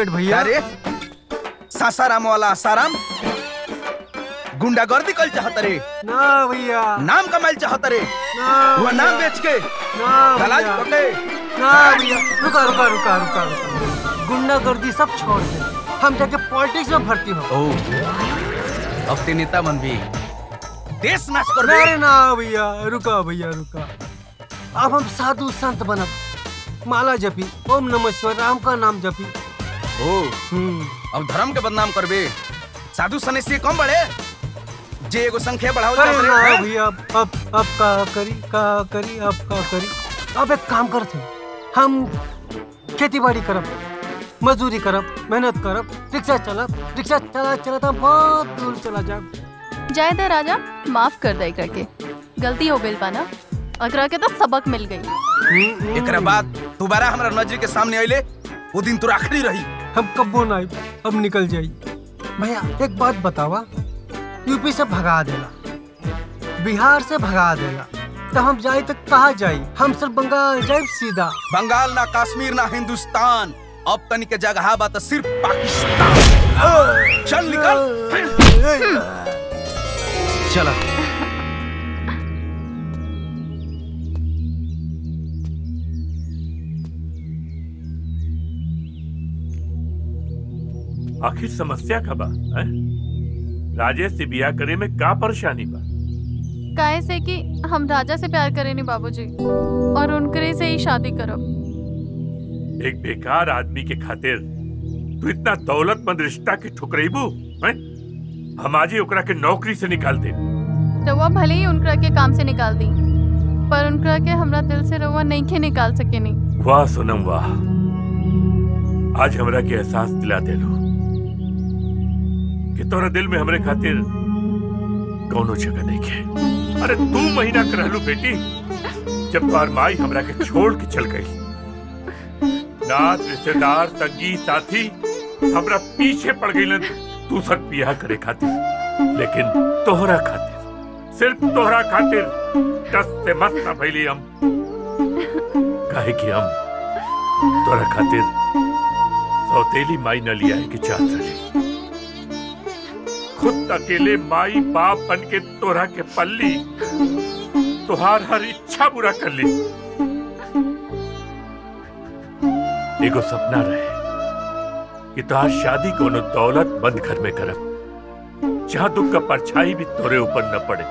सेठ भैया अरे सासाराम वाला आसाराम गुंडागर्दी कल चाहत रे ना भैया नाम कमाइल चाहत रे ना वो नाम भैया। बेच के ना दलाल भैया। पकड़े ना भैया रुका रुका रुका रुका रुका गुंडागर्दी सब छोड़ दे हम जाके पॉलिटिक्स में भर्ती हो ओ अब ते नेता बन भी देश नाश कर दे अरे ना भैया रुका भैया रुका अब हम साधु संत बनब माला जपी ओम नमः शिवाय राम का नाम जपी ओ अब धर्म के बदनाम करबे साधु सन्यासी कम बढ़े जे एगो संख्या बढ़ाओ अरे जात ना रे भैया अब अब अब का करी का करी अब का करी अब एक काम करते हम खेती बाड़ी करब मजदूरी करब मेहनत करब रिक्शा चलब रिक्शा चला चला तो बहुत दूर चला जाब जाए दे राजा माफ कर दे एकरा के गलती हो गइल पाना एकरा के तो सबक मिल गई एकरा बाद दोबारा हमरा नजर के सामने आइले वो दिन तो आखिरी रही हम कब्बो ना आइब, अब निकल जाई भैया एक बात बतावा यूपी से भगा देला बिहार से भगा देला तो हम जाए तो कहाँ जाई हम सिर्फ बंगाल जाए सीधा बंगाल ना कश्मीर ना हिंदुस्तान अब तनिक के जगह बा तो सिर्फ पाकिस्तान चल निकल चला आखिर समस्या का बा हैं? राजेश से बिया करे में का परेशानी बा काहे से कि हम राजा से प्यार करेनी बाबूजी और उनकरे से ही शादी करब एक बेकार आदमी के खातिर तू इतना दौलतमंद रिश्ता के ठुकरेबू हैं? हम आज ही ओकरा के नौकरी से निकाल दे रउआ भले ही उनकरा के काम से निकाल दी पर उनकरा के हमरा दिल से रउआ नहीं के निकाल सकेनी वाह सोनम वाह आज हमरा के एहसास दिला देलो कि तोरा दिल में हमरे खातिर कौनो जगह नहीं है अरे तू महीना कर रहलू बेटी जब तुम्हार माई हमरा के छोड़ के चल गई नात रिश्तेदार संगी साथी हमरा पीछे पड़ गई तू सब बियाह करे खातिर लेकिन तोहरा खातिर सिर्फ तोहरा खातिर दस से मस्त ना भइली हम काहे कि हम तोहरा खातिर सौतेली माई न लिया है कि चाहत रही खुद अकेले माई बाप बन के तोहरा के पल्ली तुहार हर इच्छा पूरा कर ली एगो सपना रहे कि तुहार शादी कोनो दौलत बंद घर में करब जहां दुख का परछाई भी तोरे ऊपर न पड़े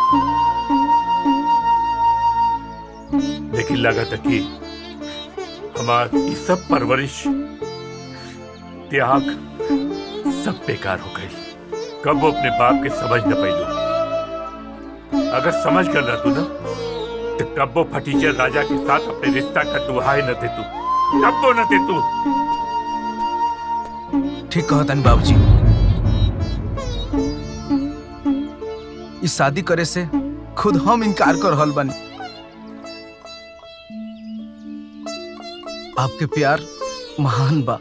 लेकिन लगा था कि हमार ये सब परवरिश त्याग सब बेकार हो गई कब वो अपने बाप के समझ न पैलू अगर समझ कर रहा तू ना तो कब वो फटीचर राजा के साथ अपने रिश्ता का दुहाई न दे तू कब वो न दे तू ठीक कहतन बाबूजी इस शादी करे से खुद हम इनकार कर रहल बानी आपके प्यार महान बा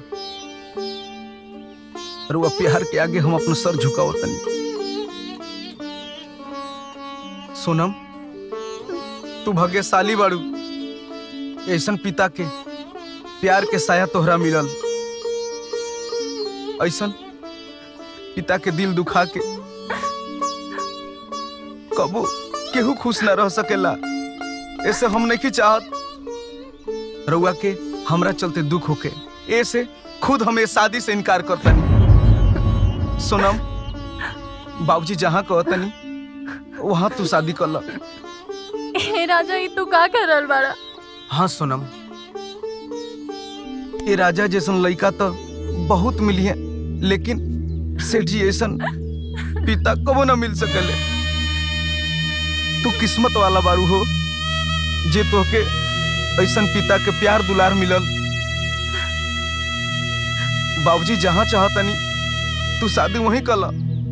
और वो प्यार के आगे हम अपना सर झुकाओ तनी सोनम तू भाग्यशाली बाड़ू ऐसन पिता के प्यार के साया तोहरा मिलल ऐसन पिता के दिल दुखा के कबो केहू खुश ना रह सकेला ऐसे हम नहीं चाहत रउआ के हमरा चलते दुख होके ऐसे खुद हमें शादी से इनकार करतनी सोनम बाबूजी जहाँ कहतनी वहाँ तू शादी कर ला हे राजा ई तू का कर रहल बाड़ा हाँ सोनम ये राजा जैसन लड़का तो बहुत मिली है लेकिन सेठ जी ऐसन पिता कबो ना मिल सकले तू किस्मत वाला बारू हो जे तोहके ऐसन पिता के प्यार दुलार मिलल बाबूजी जहाँ चाहतनी तू शादी वहीं कला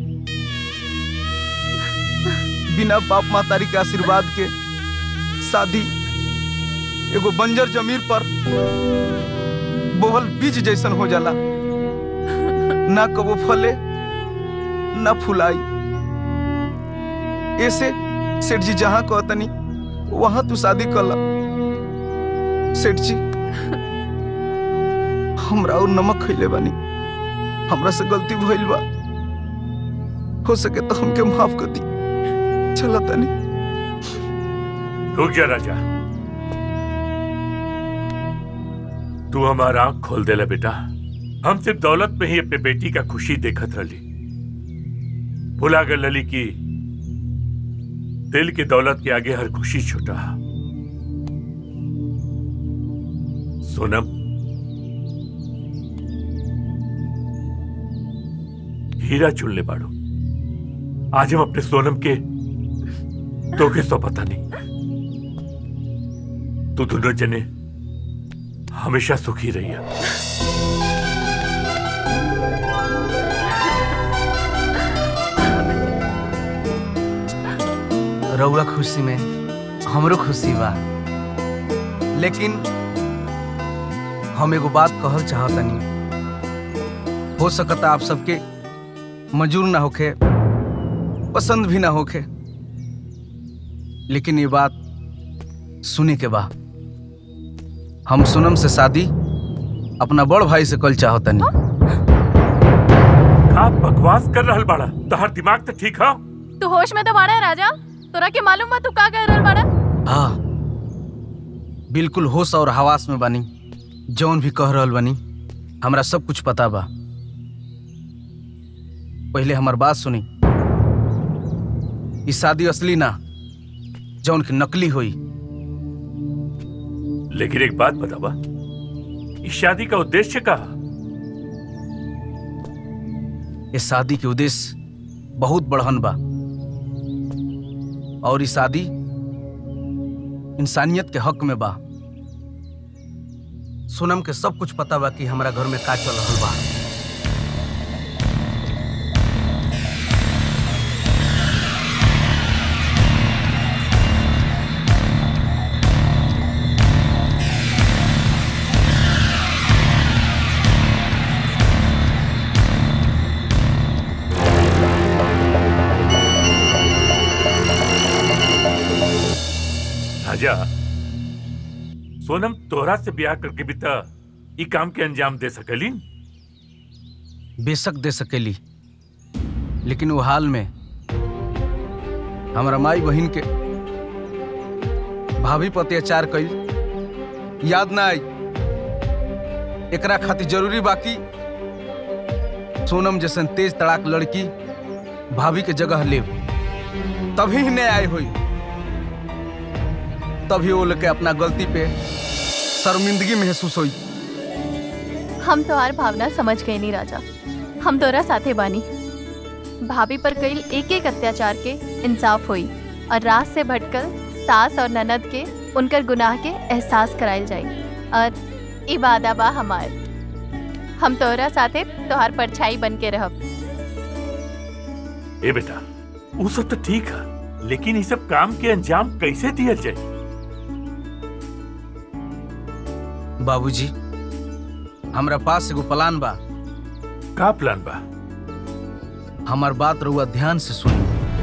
बिना बाप मातारी के आशीर्वाद के शादी एगो बंजर जमीन पर बोहल बीज जैसन हो जाला ना कबो फले ना फुलाई ऐसे सेठ जी जहाँ कहतनी वहां तू शादी कला सेठ जी हमरा और नमक खइले बानी हमरा से गलती भइल बा हो सके तो हमके माफ कर दी चला तनी रुक जा राजा तू हमारा आंख खोल देला बेटा हम सिर्फ दौलत में ही अपने बेटी का खुशी देखत रही भुला गए लली की दिल की दौलत के आगे हर खुशी छुटा सोनम हीरा चुन ले बाड़ो आज हम अपने सोनम के तोखे सौ पता नहीं तू दोनों जने हमेशा सुखी रही है रउआ खुशी में हमरो खुशी बा लेकिन हम एगो बात कहल चाहतनी हो सकता आप सबके मंजूर ना होखे पसंद भी ना होखे लेकिन ये बात सुने के बा हम सोनम से शादी अपना बड़ भाई से कल चाहतनी का बकवास कर रहल बाड़ा तोहर दिमाग तो ठीक है तू होश में तो बाड़ा है राजा तोरा के मालूम बा तू का कह रहल बाड़ा हाँ बिल्कुल होश और हवास में बानी जौन भी कह रहल बानी हमरा सब कुछ पता बा पहले हमार बात सुनी ई शादी असली ना जौन की नकली हुई लेकिन एक बात बतावा इस शादी का उद्देश्य का इस शादी के उद्देश्य बहुत बढ़न बा और ई शादी इंसानियत के हक में बा सोनम के सब कुछ पता बा कि हमारा घर में का चल रहल बा राजा सोनम तोहरा से ब्याह करके भी त ई काम के अंजाम दे सकली बेशक दे सकेली लेकिन वो हाल में हमारा माई बहन के भाभी पर अत्याचार कई याद ना आई एकरा खातिर जरूरी बाकी सोनम जैसन तेज तड़ाक लड़की भाभी के जगह ले तभी ही न्याय हुई तभी वो लोग के अपना गलती पे शर्मिंदगी महसूस हुई हम तोहार भावना समझ गए नहीं राजा हम तोरा साथे बानी भाभी पर कई एक एक अत्याचार के इंसाफ हुई और रात से भटकल सास और ननद के उनकर गुनाह के एहसास करायल जाई और इबादा बा हमार हम तोरा साथे तोहार परछाई बन के रहब ए बेटा वो सब तो ठीक है लेकिन ये सब काम के अंजाम कैसे दिया जाए बाबूजी हमरा पास एगो प्लान बा का प्लान बा हमार बात रहुआ ध्यान से सुनी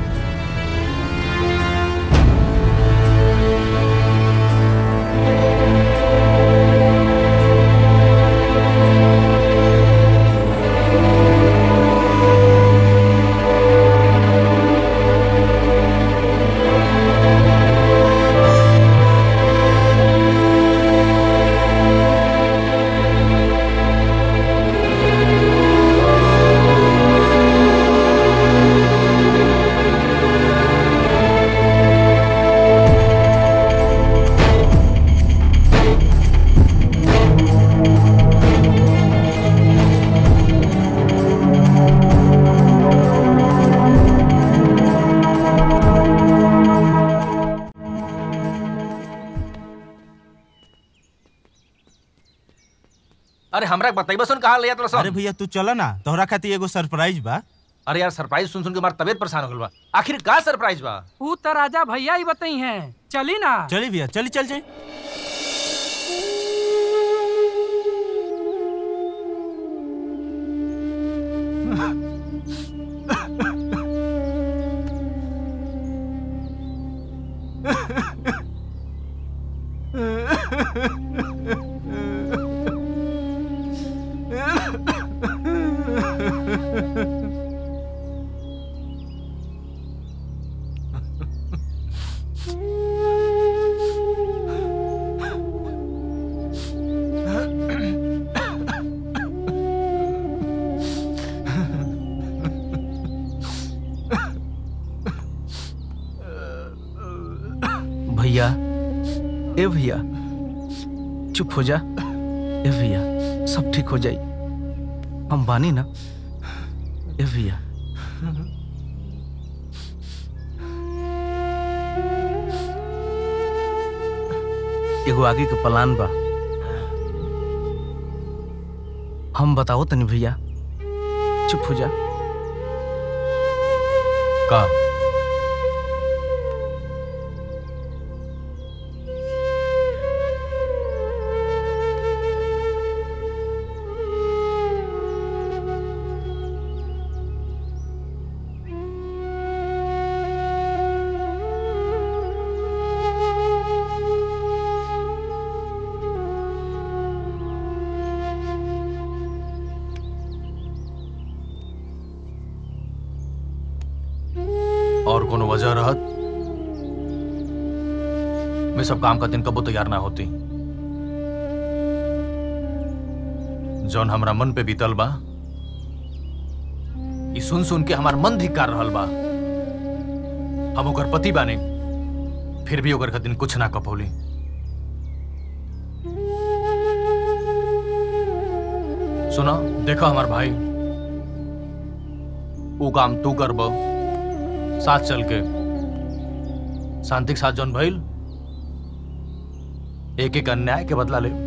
अरे हमरा बताइबा सुन कहाँ ले जात रसन अरे भैया तू चला ना तोहरा खातिर एगो सरप्राइज बा अरे यार सरप्राइज सुन सुन के हमार तबीयत परेशान हो गल बा आखिर का सरप्राइज बा ऊ तो राजा भैया ही बताई हैं चली ना चली भैया चली चल जाए भैया ए भैया चुप हो जा ए भैया सब ठीक हो जाई हम बानी ना ए भैया एगो आगे के प्लान बा हम बताओ तनी भैया चुप हो जा का और कोनो वजह रहत मैं सब काम का दिन कबो तैयार ना होती जौन हमरा मन पे बीतल बा ई सुन सुन के हमार मन धिक्कार रहल बा हम ओकर पति बाने फिर भी ओकर दिन कुछ ना कपौली सुना देखा हमार भाई वो काम तू करबो साथ चल के शांति के साथ जौन भइल एक एक अन्याय के बदला ले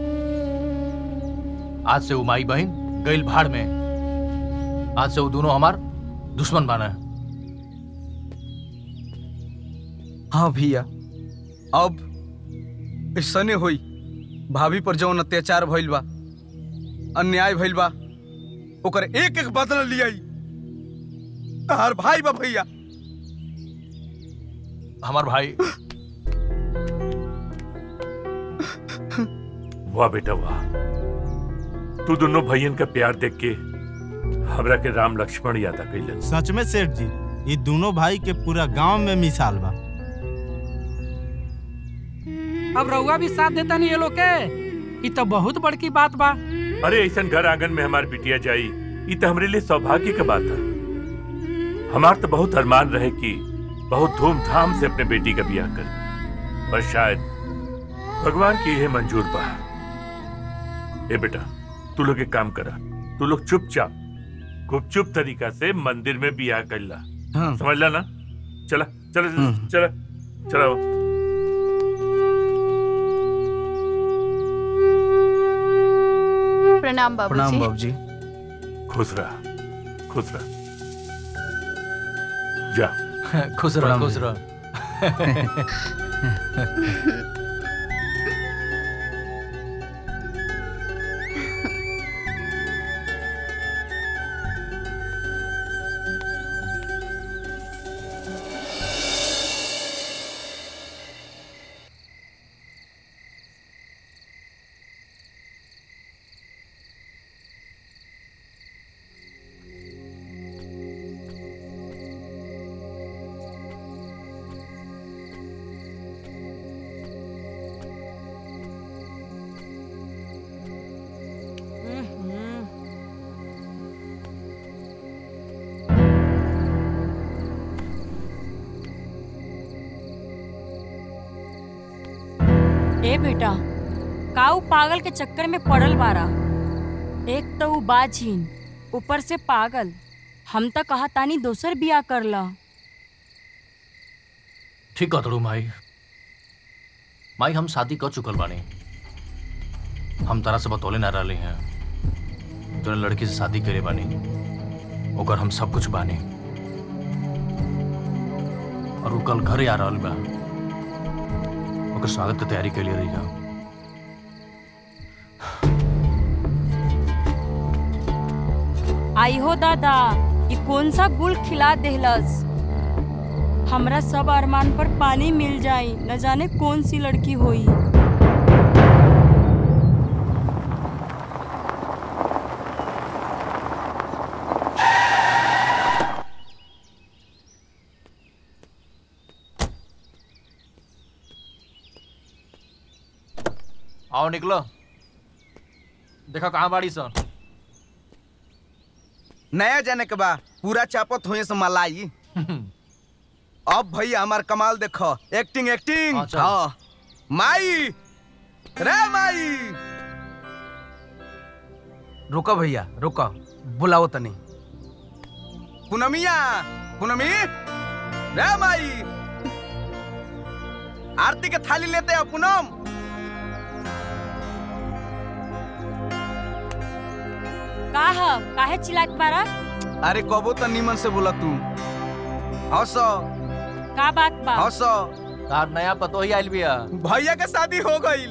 आज से वो माई बहन गइल भाड़ में आज से वो दोनों हमार दुश्मन बना है हाँ भैया अब ऐसने होई भाभी पर जौन अत्याचार भइल बा अन्याय भइल बा ओकर एक एक बदला लियाई तहार भाई बा भैया हमार भाई वाह बेटा वाह तू दोनों भैयन का प्यार देख के हमरा के राम लक्ष्मण याद आ गइलन सच में सेठ जी ये दोनों भाई के पूरा गांव में मिसाल बा अब रउआ भी साथ देता नहीं ये लोग के ई तो बहुत बड़की बात बा अरे ऐसा घर आंगन में हमार बिटिया जाई ये तो हमरे लिए सौभाग्य का बात है हमार तो बहुत अरमान रहे कि बहुत धूमधाम से अपने बेटी का ब्याह कर पर शायद भगवान की यह मंजूर बा ए बेटा तू लोग एक काम करा तू लोग चुपचाप गुपचुप तरीका से मंदिर में ब्याह कर ला हाँ। समझ ला ना चला चला चला चला प्रणाम बाबूजी प्रणाम बाबूजी खुश रहा खुश रहा जा खुश रह प्रणाम खुश भैया। रह ए बेटा काऊ पागल के चक्कर में पड़ल बारा एक तो ऊ बाझीन ऊपर से पागल हम तो कहा तानी दोसर बिया कर ला ठीक कतड़ू माई माई हम शादी कर चुकल बानी हम तारा से बतौले ना रहे हैं जो लड़की से शादी करे बानी ओकर हम सब कुछ बानी और वो कल घरे आ रहल बा ओकर स्वागत के तैयारी के लिए रही जा आई हो दादा ये कौन सा गुल खिला देहलस हमरा सब अरमान पर पानी मिल जाई न जाने कौन सी लड़की होई आओ निकलो देखो कहाँ बाड़ी सन नया जाने के बा पूरा चापत हुए से मलाई अब भैया हमार कमाल देखो एक्टिंग एक्टिंग हाँ, चल। हाँ माई रे माई रुको भैया रुको बुलाओ तनी पूनमिया पूनमी रे माई आरती के थाली लेते हो पूनम का ह काहे चिल्लात बारा अरे कबो तो निमन से बोला तू हंस का बात बा हंस तार नया पतो ही आइल बिया भैया के शादी हो गई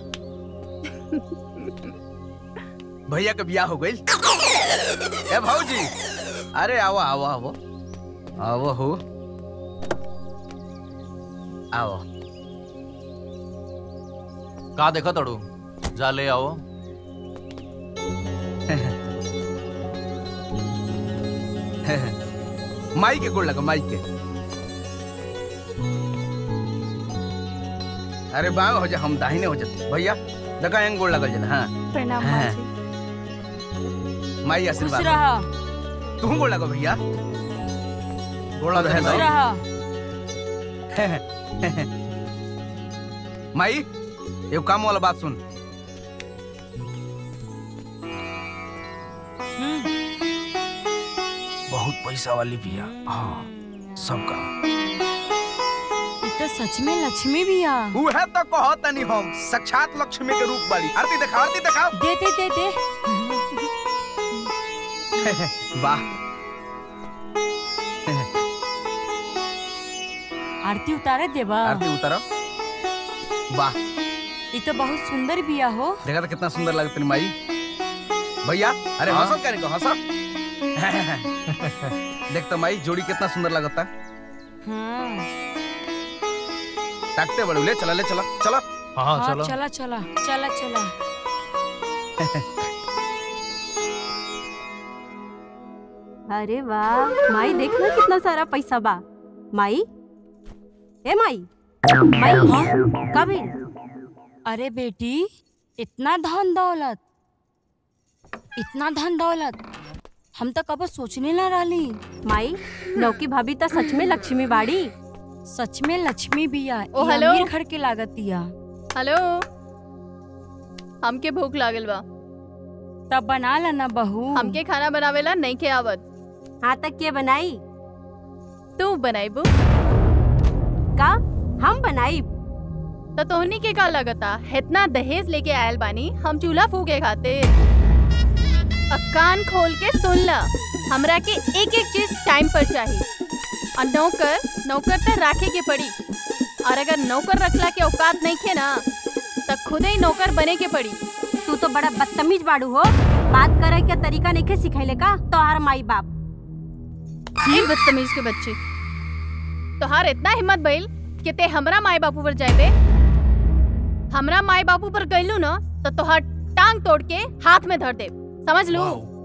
भैया के बियाह हो गई ए भौजी अरे आओ आओ आओ आओ हो आओ का देखा तड़ू जा ले आओ माई के गोड़ लगा माई के अरे बांग हो जा हम दाहिने हो जाते भैया देखा एंग गोड़ लगल जला हाँ प्रणाम हाँ। माँ जी माई खुश आशीर्वाद रह तू गोड़ लगा भैया गोड़ लगा खुश है रह माई एगो काम वाला बात सुन बहुत पैसा वाली बिया हाँ सब काम ई तो सच में लक्ष्मी बिया उहे तो कहतनी हम साक्षात लक्ष्मी के रूप वाली आरती देखा आरती देखा दे दे दे दे वाह आरती उतारे देबा आरती उतारो वाह ई तो बहुत सुंदर बिया हो देखा तो कितना सुंदर लगता है माई भैया अरे हाँ? हंसो करे को हंसो देख तो माई जोड़ी कितना सुंदर लगता हाँ ताकते बड़े ले चला ले चला चला हाँ हाँ, चलो चला चला चला चला अरे वाह माई देख ना कितना सारा पैसा बा माई ए माई माई कभी अरे बेटी इतना धन दौलत इतना धन दौलत हम तो कबो सोचने ना रही माई नौकी भाभी तो सच में लक्ष्मी बाड़ी सच में लक्ष्मी बिया ओ, ई हेलो। अमीर घर के लागतिया हेलो हमके भूख लागल बा तब बना ला ना बहू हमके खाना बनावेला नहीं के आवत हाँ तक के बनाई तू बनाईबू का हम बनाई तो तोहनी के का लगता इतना दहेज लेके आयल बानी हम चूल्हा फूके खाते अ कान खोल के सुन ला हमरा के एक एक चीज टाइम पर चाहिए और नौकर नौकर तो राखे के पड़ी और अगर नौकर रखला के औकात नहीं खे ना तो खुद ही नौकर बने के पड़ी तू तो बड़ा बदतमीज बाड़ू हो बात करे के तरीका नहीं सिखैले का तोहार माई बाप ये बदतमीज के बच्चे तोहार इतना हिम्मत भइल कि ते हमरा माई बापू पर जाए हमरा माई बापू पर गइलू ना तो तोहार टांग तोड़ के हाथ में धर दे समझ लू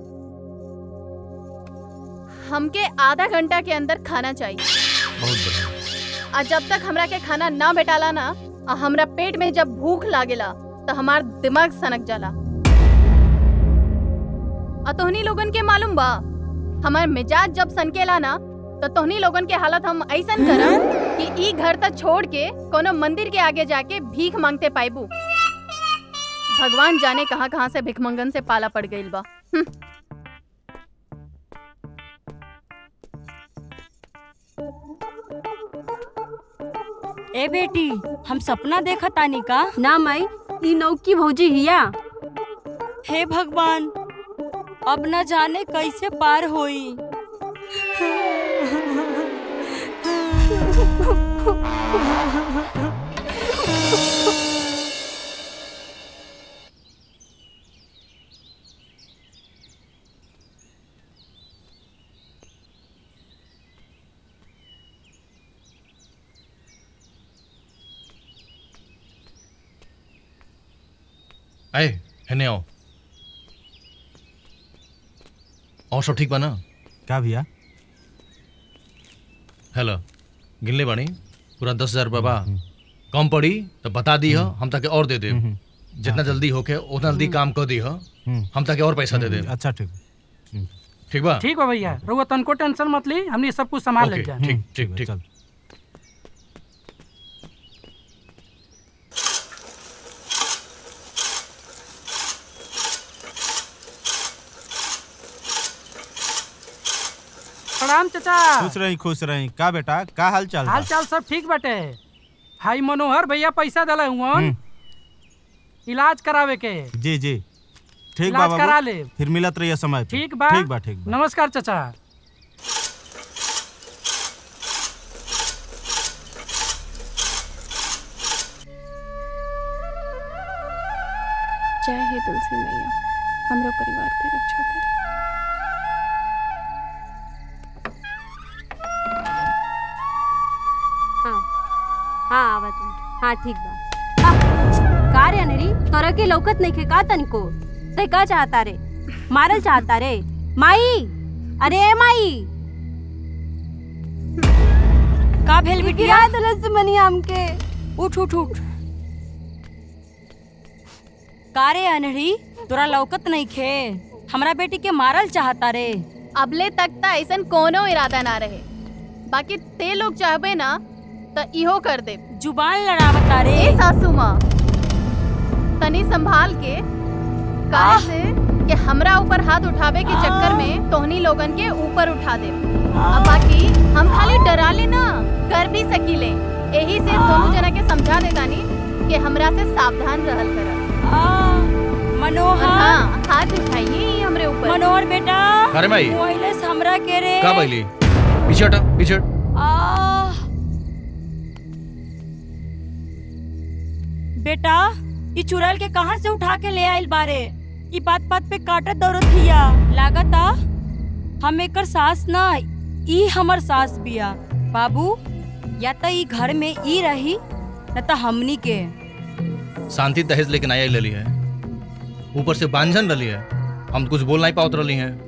हमके आधा घंटा के अंदर खाना चाहिए बहुत बढ़िया और जब तक हमरा के खाना ना भेटाला ना और हमरा पेट में जब भूख लागेला तो हमार दिमाग सनक जाला और तोहनी लोगन के मालूम बा हमार मिजाज जब सनकेला ना तो तोहनी लोगन के हालत हम ऐसन करम कि ई घर तक छोड़ के कोनो मंदिर के आगे जाके भीख मांगते पाइबू भगवान जाने कहाँ कहाँ से भिखमंगन से पाला पड़ गइल बा हम्म। ए बेटी हम सपना देखा तानी का ना माई ई नौकी भौजी हिया हे भगवान अब न जाने कैसे पार होई आए हेने आओ और सब ठीक बा ना का भैया हेलो गिनले बानी पूरा दस हजार रुपया बा कम पड़ी तो बता दी हम ताके और दे दे जितना जल्दी होके उतना जल्दी काम कर दी हम ताके और पैसा दे दे अच्छा ठीक ठीक बा ठीक बा भैया रउआ तनको टेंशन मत ली हमनी सब कुछ संभाल ओके, ले जा ठीक ठीक ठीक चाचा खुश रही खुश रही का बेटा का हाल चाल बा? हाल चाल सब ठीक बाटे हाई मनोहर भैया पैसा दिले हुआ इलाज करावे के जी जी ठीक बा इलाज बाबू करा ले। फिर मिलत रहिए समय पे। ठीक बा ठीक बा ठीक बा नमस्कार चाचा जय हे तुलसी मैया हमरो परिवार के रक्षा करे हाँ हाँ आवा तुम हाँ ठीक बा आ, का रे अनरी तोरा के लौकत नहीं खे का तनिको ते का चाहता रे मारल चाहता रे माई अरे ए माई का भेल बिटिया तरस मनी हमके उठ उठ उठ का रे अनहरी तोरा लौकत नहीं खे हमरा बेटी के मारल चाहता रे अबले तक त ऐसन कोनो इरादा ना रहे बाकी ते लोग चाहबे ना त इहो कर दे जुबान लड़ावता रे ए सासू माँ तनी संभाल के काहे से कि हमरा ऊपर हाथ उठावे के चक्कर में तोहनी लोगन के ऊपर उठा दे अब बाकी हम खाली डरा ले ना कर भी सकीले यही से दोनों जना के समझा दे तानी कि हमरा से सावधान रहल कर मनोहर हाँ हाथ उठाइए ही हमरे ऊपर मनोहर बेटा अरे माई। मोहिले से हमरा के रे का बैली पीछे हटा पीछे हट। आ बेटा ये चुड़ैल के कहाँ से उठा के ले आइल बारे ई बात बात पे काटत दौड़त हिया लागता हम एकर सास ना ई हमर सास बिया बाबू या त ई घर में ई रही न त हमनी के शांति दहेज लेकिन आया ले ली है ऊपर से बांझन रही है हम तो कुछ बोल नहीं पावत रही हैं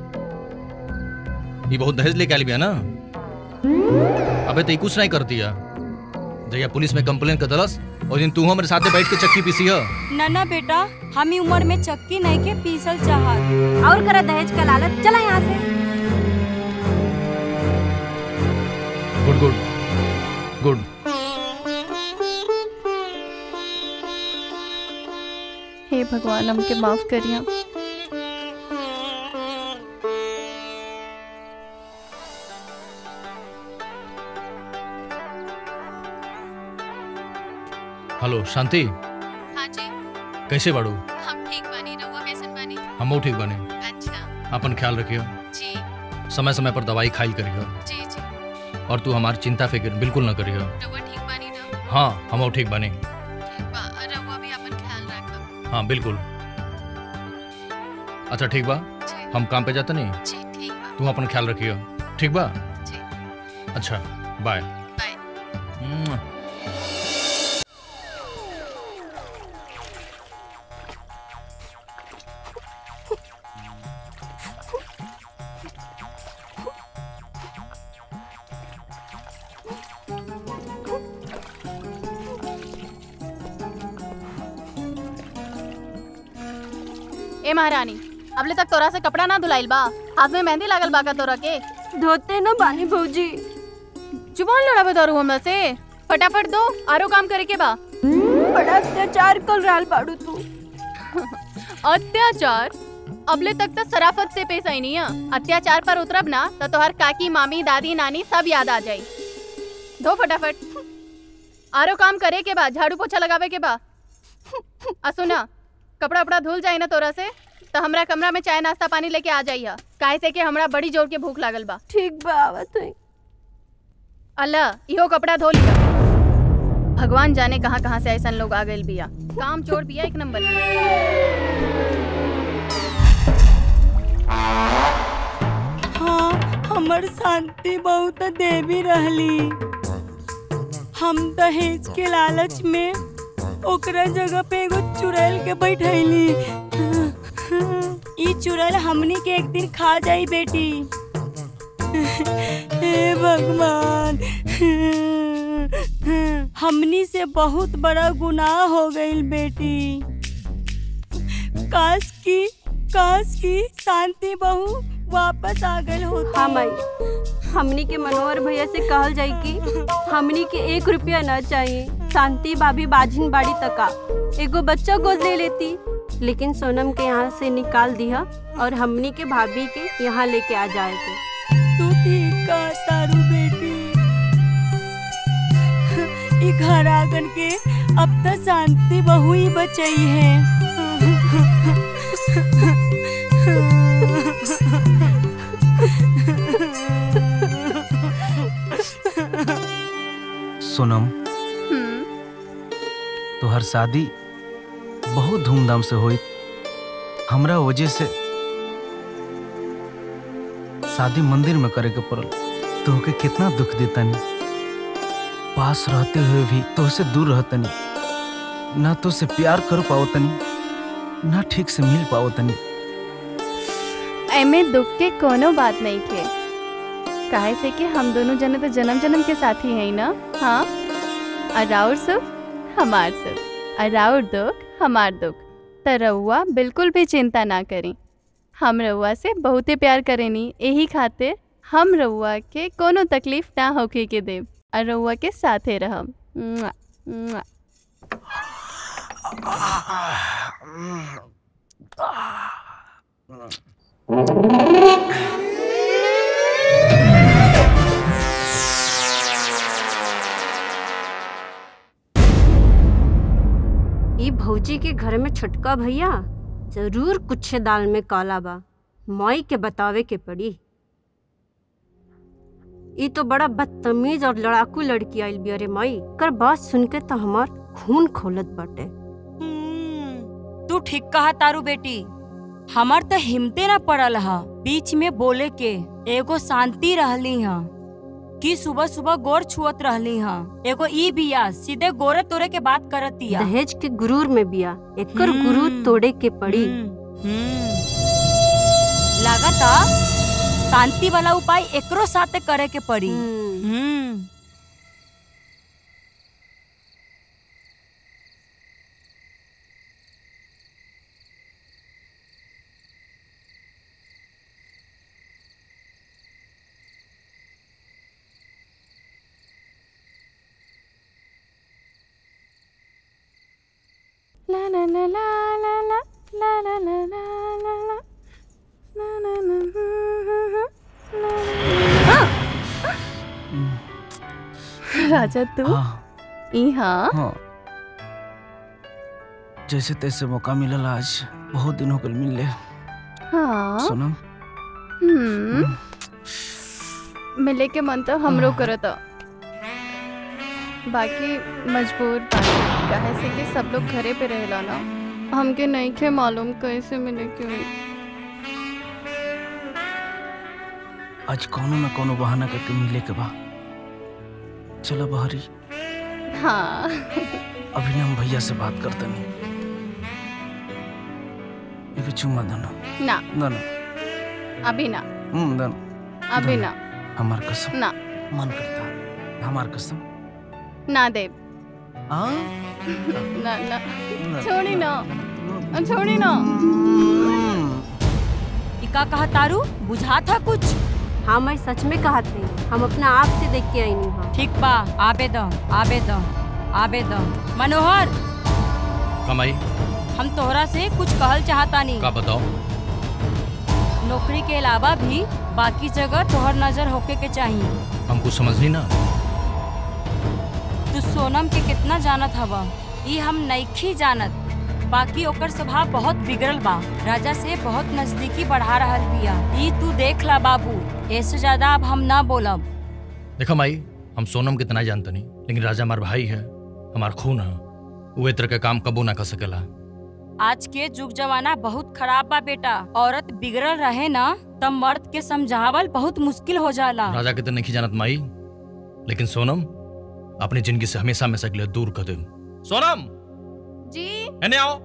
ये बहुत दहेज लेके आली बिया ना अबे तो ये कुछ नहीं करती है जया पुलिस में कंप्लेन कर दलस और दिन तू हमारे साथे बैठ के चक्की पीसी है ना ना बेटा हम ई उम्र में चक्की नहीं के पीसल चाहत और करा दहेज का लालच चला यहाँ से गुड गुड गुड हे भगवान हमके माफ करिया हेलो शांति हाँ जी कैसे बाड़ू हम ठीक बानी रहुआ कैसन बानी हम ठीक बने अच्छा अपन ख्याल रखियो जी समय समय पर दवाई खाइल करियो जी जी और तू हमारी चिंता फिक्र बिल्कुल न करियो रहुआ ठीक बानी ना हाँ हम ठीक बने ठीक बा रहुआ भी अपन ख्याल रखब हाँ बिल्कुल अच्छा ठीक बा हम काम पे जाते नहीं जी ठीक बा तू अपन ख्याल रखियो ठीक बा जी अच्छा बाय बाय ए महारानी अबले तक तोरा से कपड़ा ना धुलाइल बा हाथ में मेहंदी लागल बा का तोरा के धोते ना बानी भौजी जुबान लड़ावे दारू हमरा से फटाफट दो आरो काम करे के बा बड़ा अत्याचार कर रहल बाड़ू तू अत्याचार अबले तक तो सराफत से पेश आई नहीं है अत्याचार पर उतरब ना तो तोहर काकी मामी दादी नानी सब याद आ जाई धो फटाफट आरो काम करे के बा झाड़ू पोछा लगावे के बा आ सुना कपड़ा उपड़ा धुल जाए ना तोरा से तो हमरा कमरा में चाय नाश्ता पानी लेके आ जाइया काहे से कि हमरा बड़ी जोर के भूख लागल बा ठीक बा आवत है अल्लाह इहो कपड़ा धो लिया भगवान जाने कहाँ कहाँ से ऐसा लोग आ गए बिया काम चोर बिया एक नंबर हाँ हमर शांति बहुत देवी रहली हम दहेज के लालच में ओकरा जगह पे एगो चुड़ैल के बैठैली ई चुड़ैल हमनी के एक दिन खा जाई बेटी हे भगवान हमनी से बहुत बड़ा गुनाह हो गई बेटी काश की काश की शांति बहू वापस आ गई होती हाँ माई हमनी के मनोहर भैया से कहल जाई कि हमनी के एक रुपया न चाहिए शांति भाभी बाजिन बाड़ी तका एगो बच्चा गोद ले लेती लेकिन सोनम के यहाँ से निकाल दिया और हमनी के भाभी के यहाँ लेके आ जाएगी तू ठीक कहा तारू बेटी ई घर आंगन के अब तक शांति बहु ही बचई है सोनम तोहर शादी बहुत धूमधाम से हुई हमरा वजह से शादी मंदिर में करे के पड़ल तोहके कितना दुख देतानी पास रहते हुए भी तोहसे दूर रहतनी ना तो से प्यार कर पावतनी ना ठीक से मिल पावतनी एमे दुख के कोनो बात नहीं थे काहे से कि हम दोनों जने तो जन्म जन्म के साथी हैं ना हाँ और राउर सुख हमार सुख और राउर दुख हमार दुख त रउआ बिल्कुल भी चिंता ना करी हम रउआ से बहुते प्यार करेनी यही खातिर हम रउआ के कोनो तकलीफ ना होके के देव और रउआ के साथे रहम मुआ, मुआ। ई भौजी के घर में छोटका भैया जरूर कुछ दाल में काला बा माई के बतावे के पड़ी ई तो बड़ा बदतमीज और लड़ाकू लड़की आइल बिया रे माई कर बात सुन के तो हमार खून खोलत बाटे तू ठीक कहा तारू बेटी हमार तो हिम्मते ना पड़ल हा बीच में बोले के एगो शांति रहली हा कि सुबह सुबह गोर छुअत रहली हा एगो ई बिया सीधे गोरे तोरे के बात करतिया दहेज के गुरूर में बिया एकर गुरूर तोड़े के पड़ी लागता शांति वाला उपाय एकरो साथे करे के पड़ी हम्म ला ला ला ला ला ला ला ला ला ला ला ला ला ला ला ला ला राजा तू ई हाँ हाँ जैसे तैसे मौका मिलल आज बहुत दिन हो गल मिलले हाँ सोनम हम्म मिले के मन तो हमरो करता बाकी मजबूर बानी काहे से कि सब लोग घरे पे रहेला ना हमके नहीं खे मालूम कैसे मिले के हुई आज कोनो न कोनो बहाना करके मिले के बा चलो बहरी हाँ अभी ना हम भैया से बात करते नहीं एक चुम्मा दनो ना दनो अभी ना हम्म दनो अभी ना हमार कसम ना मन करता हमार कसम ना देव हाँ ना ना छोड़ी ना छोड़ी ना इका कहा तारू बुझा था कुछ हाँ मैं सच में कहा थी हम अपना आप से देख के आई नहीं हाँ ठीक बा आबे दो आबे दो आबे दो मनोहर कमाई हम तोहरा से कुछ कहल चाहता नहीं का बताओ नौकरी के अलावा भी बाकी जगह तोहर नजर होके के चाहिए हम कुछ समझनी ना तू सोनम के कितना जानत हवा ई हम नईखी जानत बाकी ओकर स्वभाव बहुत बिगड़ल बा राजा से बहुत नजदीकी बढ़ा रहल बिया ई तू देख ला बाबू ऐसे ज्यादा अब हम ना बोलब देखो माई हम सोनम कितना जानते नहीं लेकिन राजा हमार भाई है हमार खून है वो तरह का काम कबो ना कर सकेला आज के जुग जमाना बहुत खराब बा बेटा औरत बिगड़ल रहे ना तब मर्द के समझावल बहुत मुश्किल हो जाला राजा के तो नहीं जानत माई लेकिन सोनम अपनी जिंदगी से हमेशा हमेशा के लिए दूर कर दे सोनम जी एने आओ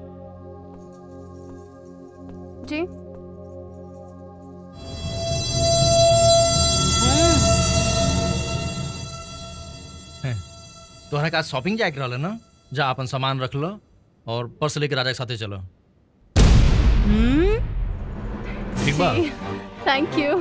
जी तोहरा का शॉपिंग जाए के रहल ना जा अपन सामान रख लो और पर्स लेके राजा के साथे चलो ठीक बा थैंक यू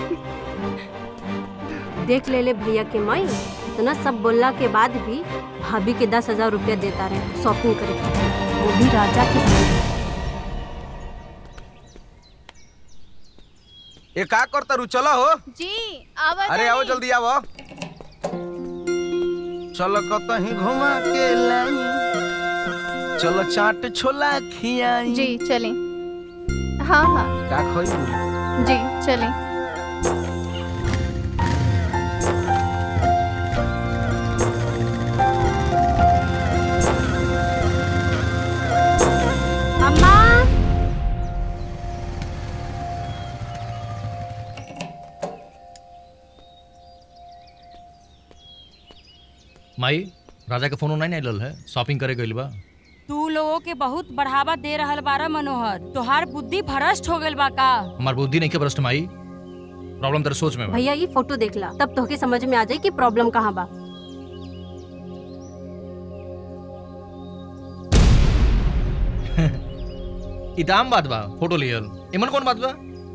देख ले ले भैया के माई इतना सब बोलला के बाद भी भाभी के दस हजार रुपया देता रहे शॉपिंग करे खातिर। वो भी राजा के साथ ए का करता रू चलो हो जी आवा अरे आओ जल्दी आओ चलो कतही घुमा के लाई चलो चाट छोला खियाई जी चलें हाँ हाँ का खोई जी चलें अम्मा माई राजा के फोन नहीं आइल है शॉपिंग करे गइल बा तू लोगों के बहुत बढ़ावा दे रहल बारा मनोहर तोहार बुद्धि भ्रष्ट हो गइल बा का हमार बुद्धि नहीं के भ्रष्ट माई प्रॉब्लम तेरे सोच में बा भैया ये फोटो देख ला तब तोहके समझ में आ जाए कि प्रॉब्लम कहाँ बा इताम बात बा फोटो लियल इमन कौन बात बा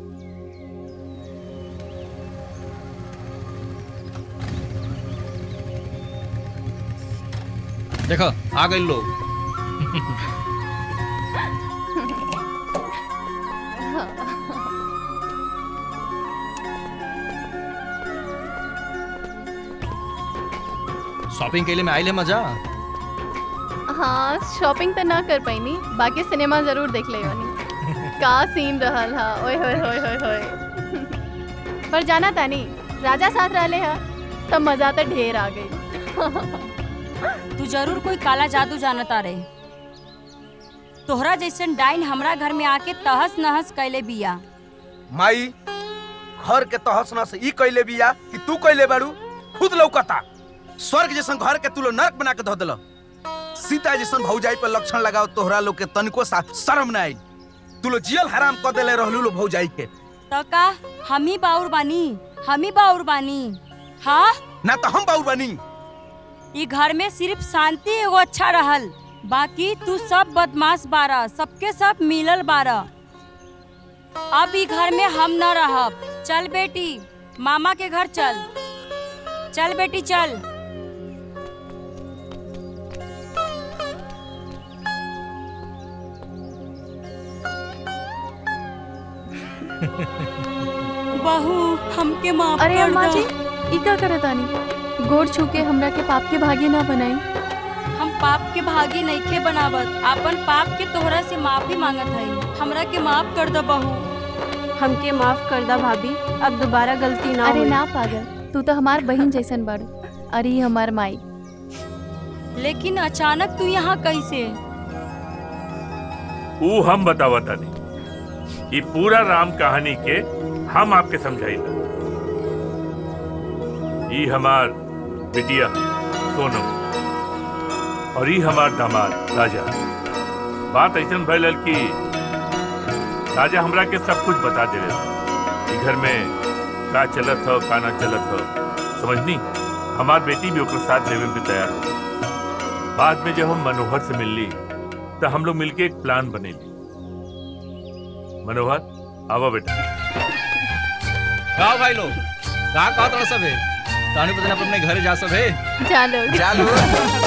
देखो आ गए लोग शॉपिंग के लिए मैं आइल है मजा हाँ शॉपिंग तो ना कर पैनी बाकी सिनेमा जरूर देख ले बानी का सीन रहल हा ओए होए होए होए होए पर जाना तानी राजा साथ रहले हा तब मजा तो ढेर आ गई तू जरूर कोई काला जादू जानता रे तोहरा जैसन डाइन हमरा घर में आके तहस नहस कैले बिया माई घर के तहस नहस ई कइले बिया कि तू कइले बाड़ू खुद लौकता स्वर्ग जैसन घर के तू लो नरक बना के धो देलो सीता जैसन भौजाई पर लक्षण लगाओ तोहरा लोग के तनिको सा शर्म ना आई तू लो जियल हराम कर देले रहलू लो भौजाई के तो का हम ही बाउर बानी हम ही बाउर बानी हाँ ना तो हम बाऊ बनी ई घर में सिर्फ शांति एगो अच्छा रहल बाकी तू सब बदमाश बारा सबके सब मिलल बारा अब ई घर में हम न रहब चल बेटी मामा के घर चल चल बेटी चल बहू हमके माफ अरे कर अम्मा दो। जी ई का करत आनी गोड़ छू के हमरा के पाप के भागी ना बनाई हम पाप के भागी नइखे बनावत अपन पाप के तोहरा से माफी मांगत हई हमरा के माफ कर दो बहू हमके माफ कर दा भाभी अब दोबारा गलती ना अरे होई। ना पागल तू तो हमार बहन जैसन बाड़ू अरे ई हमार माई लेकिन अचानक तू यहाँ कैसे ऊ हम बतावा तानी ये पूरा राम कहानी के हम आपके समझाइला ई हमार बिटिया सोनम और ई हमार दामाद राजा बात ऐसन भइल कि राजा हमरा के सब कुछ बता दे रहे घर में का चलत हो का ना चलत हो समझनी हमार बेटी भी ओकर साथ लेवे पे तैयार हो बाद में जब हम मनोहर से मिलली तो हम लोग मिलके एक प्लान बनेली मनोहर आवा बेटा का भाई लोग का कहत रह सबे तानी पता अपने घरे जा सबे जा लोग जा लोग